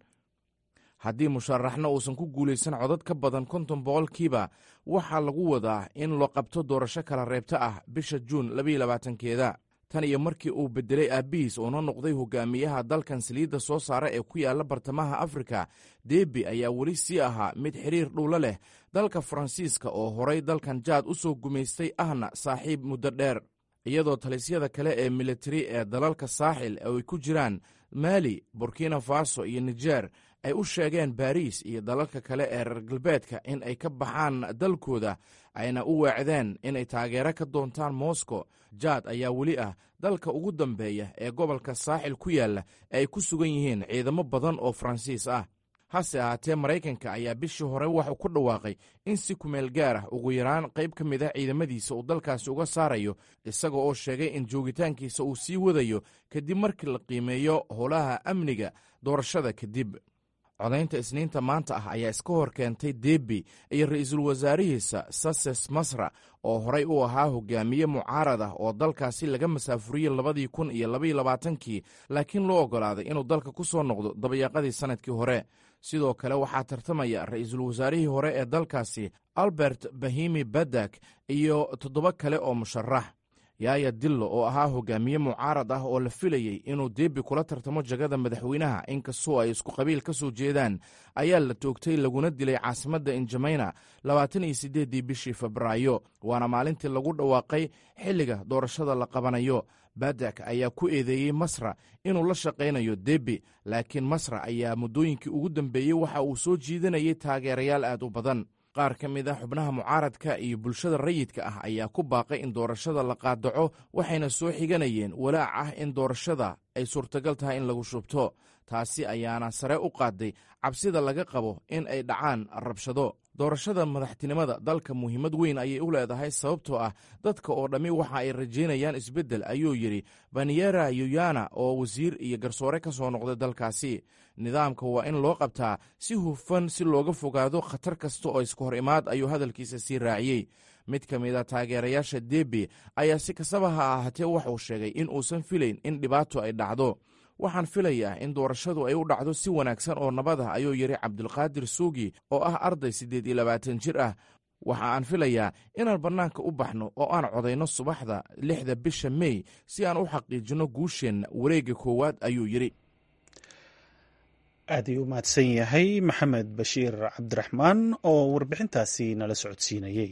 S11: haddii musharaxna uusan ku guulaysan codad ka badan konton boqolkiiba waxaa lagu wadaa in loo qabto doorasho kala reebta ah bisha juun labaiyo labaatankeeda tan iyo markii uu bedelay aabbihiis uuna noqday hogaamiyaha dalkan saliidda soo saara ee ku yaala bartamaha afrika debi ayaa weli sii ahaa mid xiriir dhowlo leh dalka faransiiska oo horay dalkan jaad u soo gumaystay ahna saaxiib muddo dheer iyadoo talisyada kale ee militari ee dalalka saaxil ay ku jiraan maali burkina faso iyo nijer ay u sheegeen baariis iyo dalalka kale ee reer galbeedka in ay ka baxaan dalkooda ayna u weecdeen inay taageero ka doontaan moscow jaad ayaa weli ah dalka ugu dambeeya ee gobolka saaxil ku yaalla ee ay ku sugan yihiin ciidamo badan oo faransiis ah hase ahaatee maraykanka ayaa bishii hore waxuu ku dhawaaqay in si kumeel gaar ah ugu yaraan qayb ka mid ah ciidamadiisa uu dalkaasi uga saarayo isaga oo sheegay in joogitaankiisa uu sii wadayo kadib markii la qiimeeyo howlaha amniga doorashada kadib codaynta isniinta maanta ah ayaa iska hor keentay debi iyo ra-iisul wasaarihiisa sases masra oo horay u ahaa hogaamiye mucaarad ah oo dalkaasi laga masaafuriyey labadii kun iyo labaiyo labaatankii laakiin loo oggolaaday inuu dalka ku soo noqdo dabayaaqadii sannadkii hore sidoo kale waxaa tartamaya ra-iisul wasaarihii hore ee dalkaasi albert bahimi badak iyo toddoba kale oo musharax yaaya dillo oo ahaa hogaamiye mucaarad ah oo la filayey inuu debi kula tartamo jagada madaxweynaha inkastoo ay isku qabiil ka soo jeedaan ayaa la toogtay laguna dilay caasimadda injameyna labaatan iyo siddeeddii bishii febraayo waana maalintii lagu dhawaaqay xilliga doorashada la qabanayo badak ayaa ku eedeeyey masra inuu la shaqaynayo debi laakiin masra ayaa muddooyinkii ugu dambeeyey waxa uu soo jiidanayay taageerayaal aad u badan qaar ka mid ah xubnaha mucaaradka iyo bulshada rayidka ah ayaa ku baaqay in doorashada la qaadaco waxayna soo xiganayeen walaac ah in doorashada ay suurtagal tahay in lagu shubto taasi ayaana sare u qaaday cabsida laga qabo in ay dhacaan rabshado doorashada madaxtinimada dalka muhiimad weyn ayay u leedahay sababtoo ah dadka oo dhammi waxa ay rajaynayaan isbeddel ayuu yidhi baniyera yuyana oo wasiir iyo garsoore ka soo noqday dalkaasi nidaamka waa in loo qabtaa si hufan si looga fogaado khatar kasta oo iska hor imaad ayuu hadalkiisa sii raaciyey mid ka mid a taageerayaasha debi ayaa si kastaba ha ahaatee waxuu sheegay in uusan filayn in dhibaato ay dhacdo waxaan filayaa in doorashadu ay u dhacdo si wanaagsan oo nabad ah ayuu yidhi cabdulqaadir suugi oo ah arday siddeed iyo labaatan jir ah waxa aan filayaa inaan bannaanka u baxno oo aan codayno subaxda lixda bisha mey si aan u xaqiijinno guusheenna wareegga koowaad ayuu yidhi
S1: aad ayuu u mahadsan yahay maxamed bashiir cabdiraxmaan oo warbixintaasi nala socodsiinayey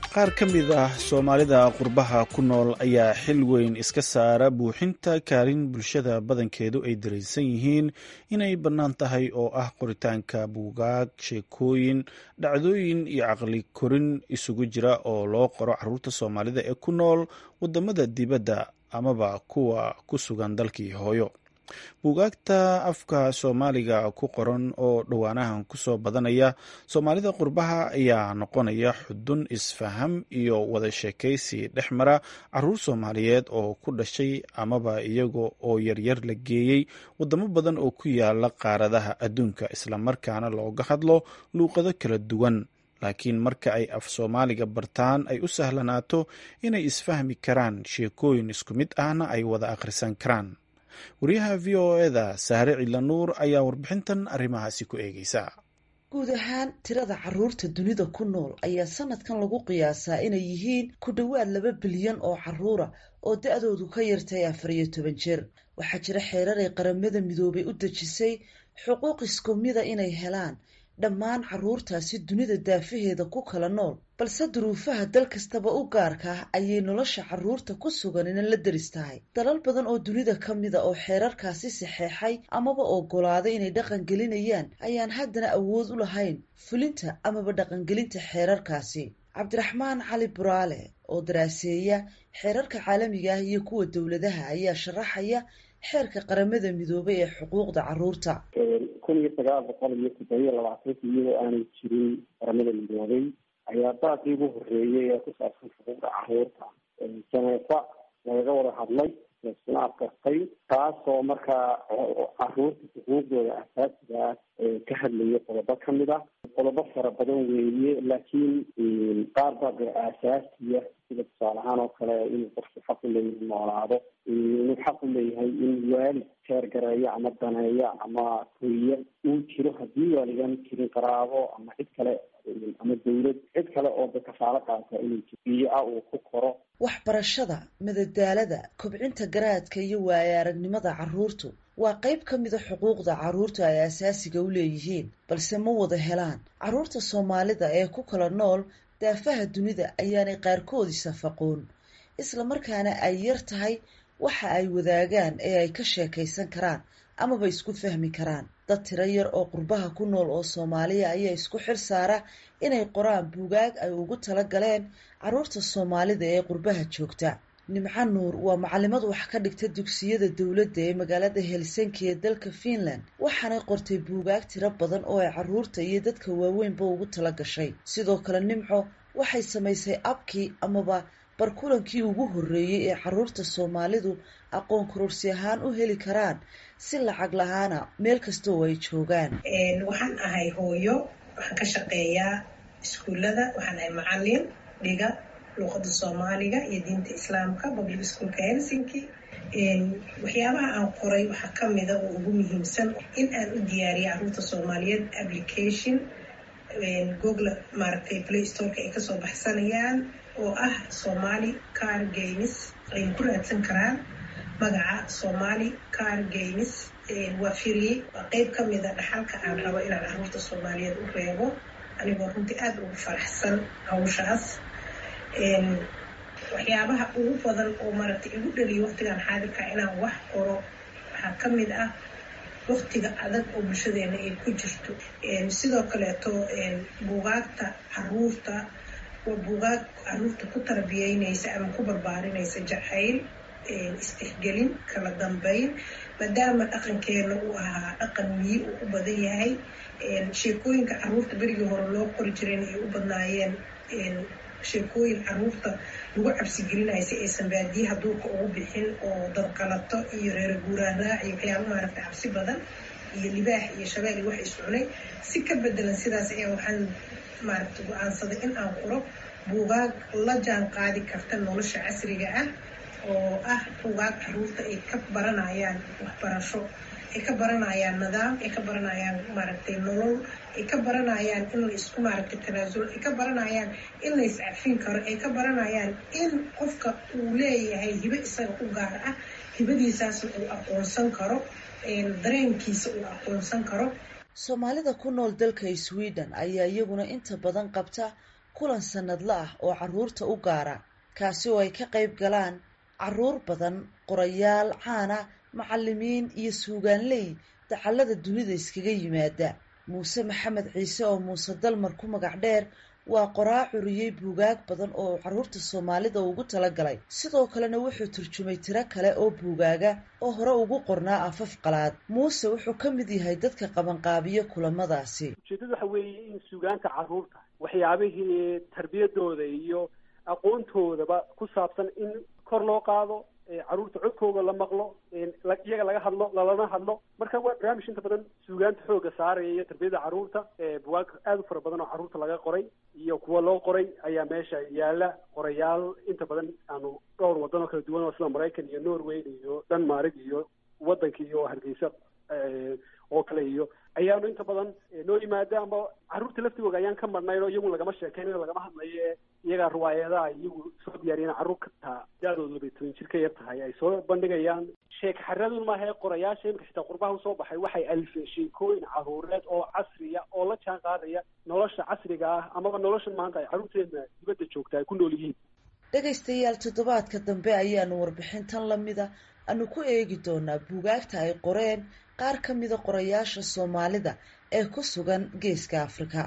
S1: qaar ka mid ah soomaalida qurbaha ku nool ayaa xil weyn iska saara buuxinta kaalin bulshada badankeedu ay dareensan yihiin inay bannaan tahay oo ah qoritaanka buugaag sheekooyin dhacdooyin iyo caqli korin isugu jira oo loo qoro caruurta soomaalida ee ku nool wadamada dibadda amaba kuwa ku sugan dalkii hooyo buugaagta afka soomaaliga ku qoran oo dhowaanahan kusoo badanaya soomaalida qurbaha ayaa noqonaya xudun isfaham iyo wada sheekaysi dhex mara caruur soomaaliyeed oo ku dhashay amaba iyaga oo yaryar la geeyey wadamo badan oo ku yaala qaaradaha adduunka islamarkaana looga hadlo luuqado kala duwan laakiin marka ay af soomaaliga bartaan ay u sahlanaato inay isfahmi karaan sheekooyin isku mid ahna ay wada akhrisan karaan wariyaha v o eda sahre cilanuur ayaa warbixintan arrimahaasi ku eegeysa
S12: guud ahaan tirada caruurta dunida ku nool ayaa sanadkan lagu qiyaasaa inay yihiin ku dhowaad laba bilyan oo caruura oo da-doodu ka yartay afar iyo toban jeer waxaa jira xeerar ay qaramada midoobay u dejisay xuquuq isku mida inay helaan dhammaan caruurtaasi dunida daafaheeda ku kala nool balse duruufaha dal kastaba u gaarka ah ayay nolosha caruurta ku suganina la deris tahay dalal badan oo dunida ka mida oo xeerarkaasi saxeexay amaba ogolaaday inay dhaqan gelinayaan ayaan haddana awood u lahayn fulinta amaba dhaqangelinta xeerarkaasi cabdiraxmaan cali buraale oo daraaseeya xeerarka caalamiga ah iyo kuwa dowladaha ayaa sharaxaya xeerka qaramada midoobay ee xuquuqda caruurta
S13: kun iyo sagaal boqol iyo toddobiyo labaatanka iyadoo aanay jirin qaramada midoobay ayaa daaqii ugu horeeyay ee ku saabsan xuquuqda caruurta janeefa lagaga wada hadlay laisuna adkartay taasoo markaa caruurta xuquuqdooda asaasiga ah ka hadlaya qodobo kamid ah qodobo fara badan weeye laakiin qaar baa dee aasaasiya sida tusaale ahaan oo kale inuu qofku xaq u leeyahay noolaado inuu xaq u leeyahay in waalid teergareeyo ama daneeyo ama koriya uu jiro haddii waaligaan jirin qaraabo ama cid kale ama dawlad cid kale oo de kafaalo qaata inuu biyo ah uu ku koro
S12: waxbarashada madadaalada kobcinta garaadka iyo waaya aragnimada caruurtu waa qayb ka mida xuquuqda caruurta ay asaasiga u leeyihiin balse ma wada helaan caruurta soomaalida ee ku kala nool daafaha dunida ayaanay qaarkoodii safaqoon islamarkaana ay yar tahay waxa ay wadaagaan ee ay ka sheekaysan karaan amaba isku fahmi karaan dad tiro yar oo qurbaha ku nool oo soomaaliya ayaa isku xil saara inay qoraan buugaag ay ugu tala galeen caruurta soomaalida ee qurbaha joogta nimco nuur waa macalimad wax ka dhigta dugsiyada dowladda ee magaalada helsinki ee dalka finland waxaanay qortay buugaag tiro badan oo ay caruurta iyo dadka waaweynba ugu tala gashay sidoo kale nimco waxay samaysay abkii amaba barkulankii ugu horreeyey ee caruurta soomaalidu aqoon kororsi ahaan u heli karaan si lacag lahaana meel kasta oo ay joogaan
S14: waxaan ahay hooyo waxaan ka shaqeeyaa iskuullada waxaan ahay macalin dhiga luuqada soomaaliga iyo diinta islaamka public schoolka helsinki waxyaabaha aan qoray waxaa kamida oo ugu muhiimsan in aan u diyaariya caruurta soomaaliyeed application google maaragtay play storeka ay kasoo baxsanayaan oo ah somali car games ayna ku raadsan karaan magaca somali car games waa firiyey waa qeyb kamida dhaxalka aan rabo inaan caruurta soomaaliyeed u reebo anigoo runtii aada ugu faraxsan hawshaas waxyaabaha ugu badan oo maaragtay igu dhaliyo waqtigan xaadirka inaan wax qoro waxaa ka mid ah waqtiga adag oo bulshadeena ay ku jirto sidoo kaleeto buugaagta caruurta waa buugaag caruurta ku tarbiyeynaysa ama ku barbaarinaysa jacayl istixgelin kala dambeyn maadaama dhaqankeena uu ahaa dhaqan miyi uu u badan yahay sheekooyinka caruurta berigii hore loo qori jireen ay u badnaayeen sheekooyin caruurta lagu cabsigelinaya si aysan baadiyaha duurka ugu bixin oo dadqalato iyo reer guuraan raac iyo waxyaaba maaragta cabsi badan iyo libaax iyo shabeel iyo wax iscunay si ka bedelan sidaas ayaa waxaan maaragta go-aansaday in aan qoro buugaag la jaan qaadi karta nolosha casriga ah oo ah buugaag caruurta ay ka baranayaan waxbarasho ay ka baranayaan nidaam ay ka baranayaan maaragtay nolol ay ka baranayaan in la isku maaragtay tanaasul ay ka baranayaan in la iscafin karo ay ka baranayaan in qofka uu leeyahay hibe isaga u gaar ah hibadiisaasna uu aqoonsan karo dareenkiisa uu aqoonsan karo
S12: soomaalida ku nool dalka sweden ayaa iyaguna inta badan qabta kulan sanadla ah oo caruurta u gaara kaasi oo ay ka qayb galaan caruur badan qorayaal caana macalimiin iyo suugaanley dacallada dunida iskaga yimaada muuse maxamed ciise oo muuse dalmar ku magac dheer waa qoraa curiyey buugaag badan oo caruurta soomaalida ugu talagalay sidoo kalena wuxuu turjumay tiro kale oo buugaaga oo hore ugu qornaa afaf qalaad muuse wuxuu ka mid yahay dadka qabanqaabiyo kulamadaasi
S15: ujeedadu waxa weeye in suugaanta caruurta waxyaabihii tarbiyadooda iyo aqoontoodaba ku saabsan in kor loo qaado caruurta codkooda la maqlo iyaga laga hadlo lalana hadlo marka waa barnaamij inta badan suugaanta xooga saaraya iyo tarbiyada caruurta bugaag aada u fara badan oo caruurta laga qoray iyo kuwa loo qoray ayaa meesha yaala qorayaal inta badan aanu dhowr wadan oo kala duwan oo sida maraykan iyo norway iyo denmark iyo waddanka iyo hargeysa oo kale iyo ayaanu inta badan noo yimaada ama caruurta laftigooda ayaan ka marnayn oo iyagu lagama sheekeynayo lagama hadlayo ee iyagaa riwaayadaha iyagu soo diyaariyeen carruur ka taa da-dooda labay toban jir ka yar tahay ay soo bandhigayaan sheek xaradun maaha ee qorayaasha imika xitaa qurbaha usoo baxay waxay alifeen sheekooyin caruureed oo casriya oo la jaan qaadaya nolosha casriga ah amaba nolosha maanta ay carruurteena dibadda joogta ay ku nool yihiin
S12: dhegaystayaal toddobaadka dambe ayaanu warbixintan lamida aanu ku eegi doonaa buugaagta ay qoreen qaar ka mida qorayaasha soomaalida ee ku sugan geeska afrika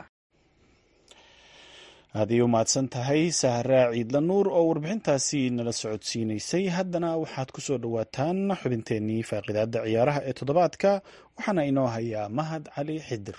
S1: aad ay u mahadsan tahay sahraa ciidla nuur oo warbixintaasi nala socodsiinaysay haddana waxaad ku soo dhowaataan xubinteennii faaqidaada ciyaaraha ee toddobaadka waxaana inoo hayaa mahad cali xidir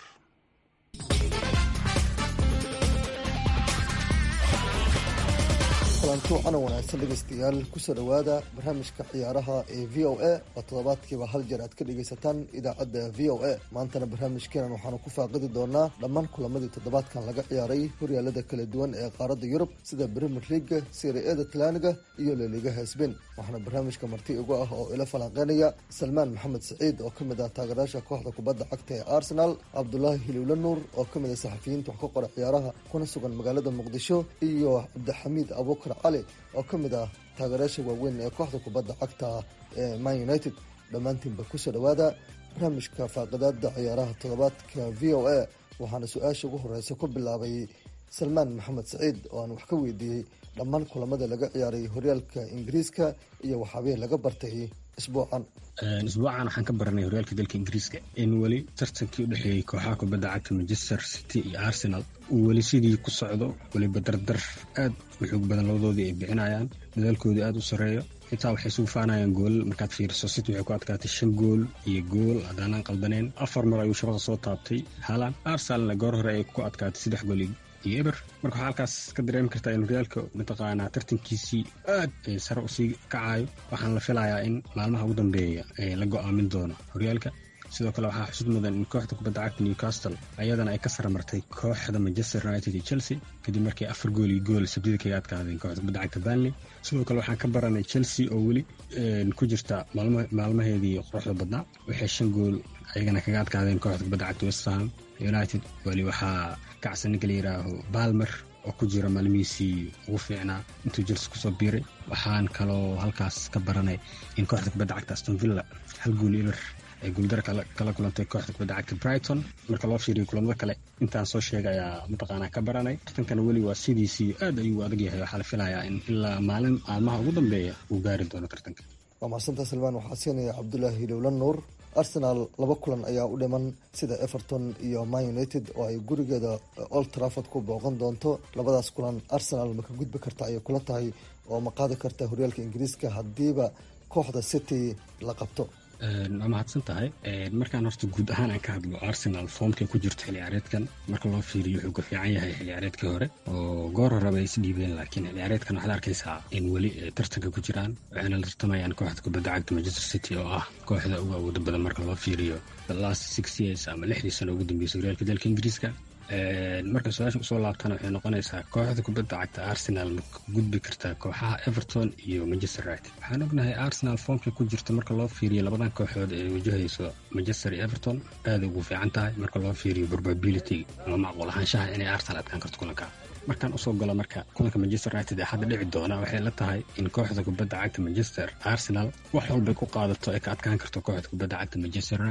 S16: kulanti wacan wanaagsan dhegaystayaal kusoo dhowaada barnaamijka ciyaaraha ee v o a oo toddobaadkiiba hal jeer aad ka dhegaysataan idaacadda v o a maantana barnaamijkeenan waxaanu ku faaqidi doonaa dhammaan kulamadii toddobaadkan laga ciyaaray horyaalada kala duwan ee qaaradda yurub sida brimier leaga sirieda talaniga iyo laligaha sbain waxaana barnaamijka marti igu ah oo ila falanqeynaya salmaan maxamed saciid oo ka mid ah taageerayaasha kooxda kubadda cagta ee arsenal cabdulaahi hiliwle nuur oo ka mid ah saxafiyiinta wax ka qora ciyaaraha kuna sugan magaalada muqdisho iyo cabdixamiid abuukar cali oo ka mid ah taageerayaasha waaweyn ee kooxda kubadda cagta ee man united dhammaantiinba kusoo dhowaada barnaamijka faaqidaada ciyaaraha toddobaadka v o a waxaana su-aasha ugu horeysa ku bilaabay salmaan maxamed saciid oo aan wax ka weydiiyey dhammaan kulamada laga ciyaaray horyaalka ingiriiska iyo waxaabihii laga bartay isbuucan
S17: isbuucan waxaan ka baranay horyaalka dalka ingiriiska in weli tartankii u dhexeeyey kooxaha kubadda cagta manchester city iyo arsenal uu weli sidii ku socdo weliba dardar aad u xoog badan labadoodii ay bixinayaan dadaalkoodii aada u sarreeyo xitaa waxay isugu faanayaan goolal markaad fiiriso city waxay ku adkaatay shan gool iyo gool haddaanaan qaldaneen afar mar ayuu shabada soo taabtay haalan arsenalna goor hore ay ku adkaatay saddex gool iyo eber marka waxaa halkaas ka dareemi kartaa in horyaalka mataqaanaa tartankiisii aad sare usii kacayo waxaan la filayaa in maalmaha ugu dambeeya la go-aamin doono horyaalka sidoo kale waxaa xusud mudan in kooxda kubadda cagta newcastle ayadana ay ka saramartay kooxda manchester united iyo chelsea kadib markii afar gool iyo gool sabdida kaga adkaadeen kooxda kubadda cagta banley sidoo kale waxaan ka baranay chelsea oo weli ku jirta maalmaheedii quruxda badnaa waxay shan gool ayagana kaga adkaadeen kooxda kubadda cagta westham united weli waxaa kacsan ninka la yidhaaho balmer oo ku jira maalmihiisii ugu fiicnaa intuu jelse kusoo biiray waxaan kaloo halkaas ka baranay in kooxda kubadda cagta aston villa hal gool eber ay guuldara kala kulantay kooxda kubadda cagta brighton marka loo fiiriyo kulamada kale intaan soo sheegay ayaa mataqaanaa ka baranay tartankana weli waa sidiisii aad ayuu adag yahay waxaa la filayaa in ilaa maalin maalmaha ugu dambeeya uu gaari doono tartanka
S16: waa mahadsanta salmaan waxaa siinaya cabdulaahi hilowla nuur arsenal laba kulan ayaa u dhiman sida everton iyo man united oo ay gurigeeda old trafford ku booqan doonto labadaas kulan arsenal ma ka gudbi karta ayay kula tahay oo ma qaadi karta horyaalka ingiriiska haddiiba kooxda city la qabto
S17: waa mahadsan tahay markaan horta guud ahaan aan ka hadlo arsenal foomkay ku jirto xilli ciyaareedkan marka loo fiiriyo wuxuu ka fiican yahay xilli ciyaareedkii hore oo goor horeba ay isdhiibeen laakiin xilli ciyaareedkan waxaad arkaysaa in weli tartanka ku jiraan waxayna la tartamayaan kooxda kubadda cagta manchester city oo ah kooxda ugu awooda badan marka loo fiiriyo the last six years ama lixdii sano ugu dambeysay horyaalka dalka ingiriiska marka su-aasha usoo laabtana waxay noqonaysaa kooxda kubadda cagta arsenal ma gudbi kartaa kooxaha everton iyo manchester united waxaan ognahay arsenal foomkay ku jirta marka loo fiiriyo labadan kooxood ee wajahayso manchester iyo everton aada ugu fiican tahay marka loo fiiriyo probability ama macquul ahaanshaha inay arsenal adkaan karto kulanka markaan usoo galo marka kulanka manchester united ee hadda dhici doona waxay la tahay in kooxda kubadda cagta manchester arsenal wax walbay ku qaadato ay ka adkaan karto kooxda kubadda cagta manchester united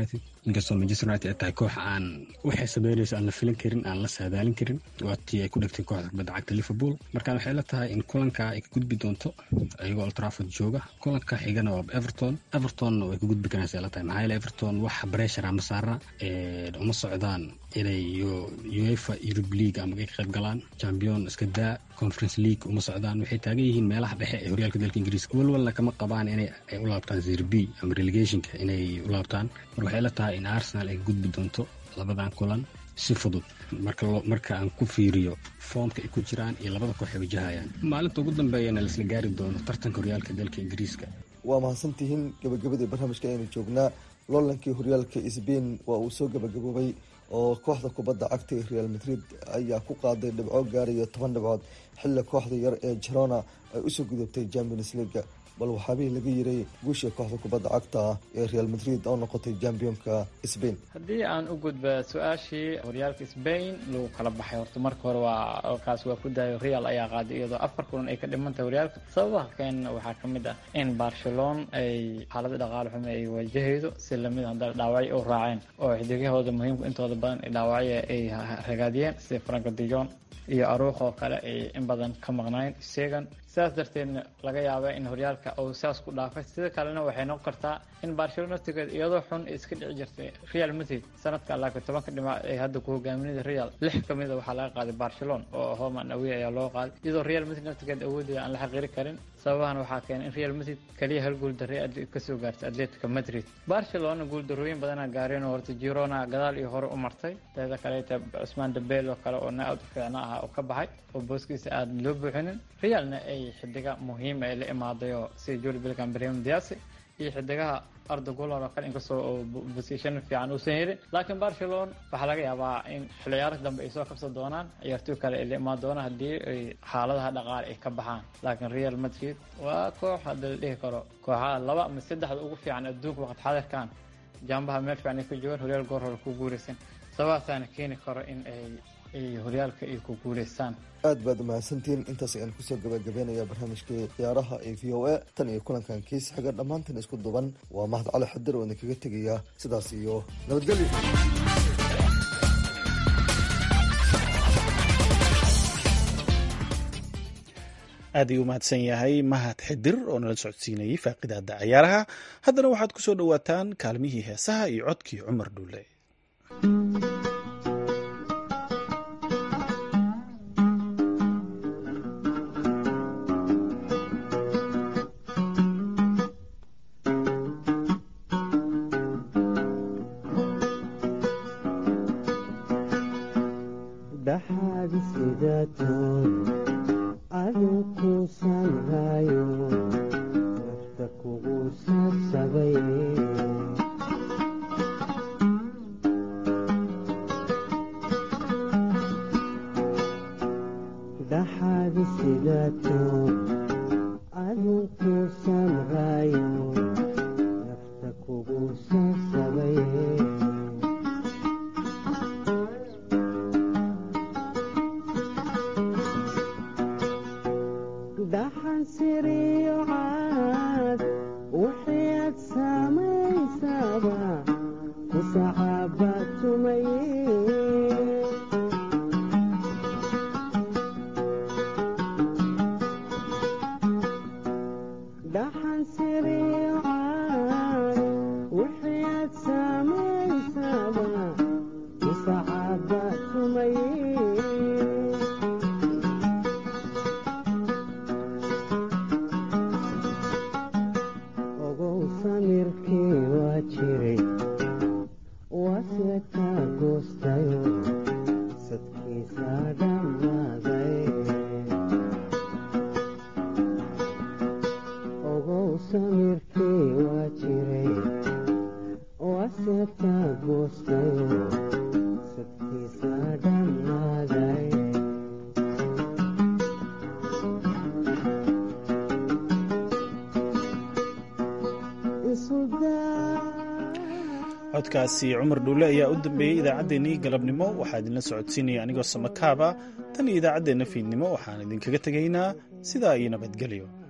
S17: inkastoo manchester united ay tahay koox aan waxay sameynayso aan la filan karin aan la saadaalin karin waa tii ay ku dhegtay kooxda kubadda cagta liverpool markaan waxay la tahay in kulanka ay ka gudbi doonto iyagoo old trafford jooga kulanka xigana waa everton evertonna way ka gudbi karaysa la tahay maxaa yeele everton wax breshar ama saara uma socdaan inay uefa europe league ama ay ka qayb galaan champion iska daa conference league uma socdaan waxay taagan yihiin meelaha dhexe ee horyaalka dalka ingiriiska walwalna kama qabaan inay ay u laabtaan zerb ama relegationka inay u laabtaan mar waxay la tahay in arsenal ay gudbi doonto labadan kulan si fudud marka aan ku fiiriyo foomka ay ku jiraan iyo labada koox ay wajahayaan maalinta ugu dambeeyana laisla gaari doono tartanka horyaalka dalka ingiriiska
S16: waa mahadsantihiin gabagabadii barnaamijka aynu joognaa loolankii horyaalka sbain waa uu soo gabagaboobay oo kooxda kubadda cagta ee real madrid ayaa ku qaaday dhibco gaaraya toban dhibcood xilli kooxda yar ee jarona ay usoo gudubtay champions leaga bal waxaabihii laga yiray guusha kooxda kubadda cagta ee real madrid oo noqotay championka sbain
S18: haddii aan u gudba su-aashii horyaalka sbain lagu kala baxay horta marka hore waa kaas waa ku daayo real ayaa qaaday iyadoo afar kulan ay ka dhimantahay horyaalka sababaha keen waxaa ka mid ah in barcelona ay xaalada dhaqaale xume ay wajahaydo si lamid haddana dhaawacyo u raaceen oo xidigahooda muhiimka intooda badan dhaawacyo ay ragaadiyeen sida franco dijon iyo aruuq oo kale ay in badan ka maqnaayeen segan sidaas darteedna laga yaaba in horyaalka uu saas ku dhaafay sida kalena waxay noqon kartaa in barcelona tigeed iyadoo xun iska dhici jirtay real madrid sanadka laakiin tobanka dhimac ee hadda ku hogaaminada real lix ka mida waxaa laga qaaday barcelona oo homan awey ayaa loo qaaday iyadoo real madrid naftigeed awoodeeda aan la xaqiiri karin sababahan waxaa keenay in real madrid kaliya hal guul darre kasoo gaartay atletica madrid barcelona guul darrooyin badana gaareen oo horta girona gadaal iyo hore u martay teeda kaleeta cusmaan dambeel oo kale oo na aad u fiicna ah oo ka baxay oo booskiisa aada loo buuxinin realna ay xidiga muhiima ay la imaadayoo sida juli bilkan brahim diasi iyo xidigaha arda gulan oo kale inkastoo oo bosition fiican uusan helin laakiin barcelona waxaa laga yaabaa in xilciyaaradka dambe ay soo kabsan doonaan ciyaartoy kale ay la imaan doonaan haddii ay xaaladaha dhaqaale ay ka baxaan laakiin real madrid waa koox hadda la dhihi karo kooxaha laba ama saddexda ugu fiican adduunka waqti xadirkan jaambaha meel fiican ay ku joogaan horyaal goor hore ku guuleysan sababaasaana keeni karo in ay ay horyaalka ay ku guuleystaan
S16: aad baad umahadsantihiin intaas ayaan kusoo gabagabeynaya barnaamijkii ciyaaraha ee v o a tan iyo kulankan kiis xiga dhammaantan isku duban waa mahad cali xadir oo idinkaga tegaya sidaas iyo nabadgelyo
S1: aad ayuu umahadsan yahay mahad xidir oo nala socodsiinayay faaqidaada ciyaaraha haddana waxaad kusoo dhowaataan kaalmihii heesaha iyo codkii cumar dhuule codkaasi cumar dhuule ayaa u dambeeyey idaacaddeenii galabnimo waxaa idinla socodsiinaya anigoo samakaaba tan iyo idaacaddeenna fiidnimo waxaan idinkaga tegaynaa sidaa iyo nabadgelyo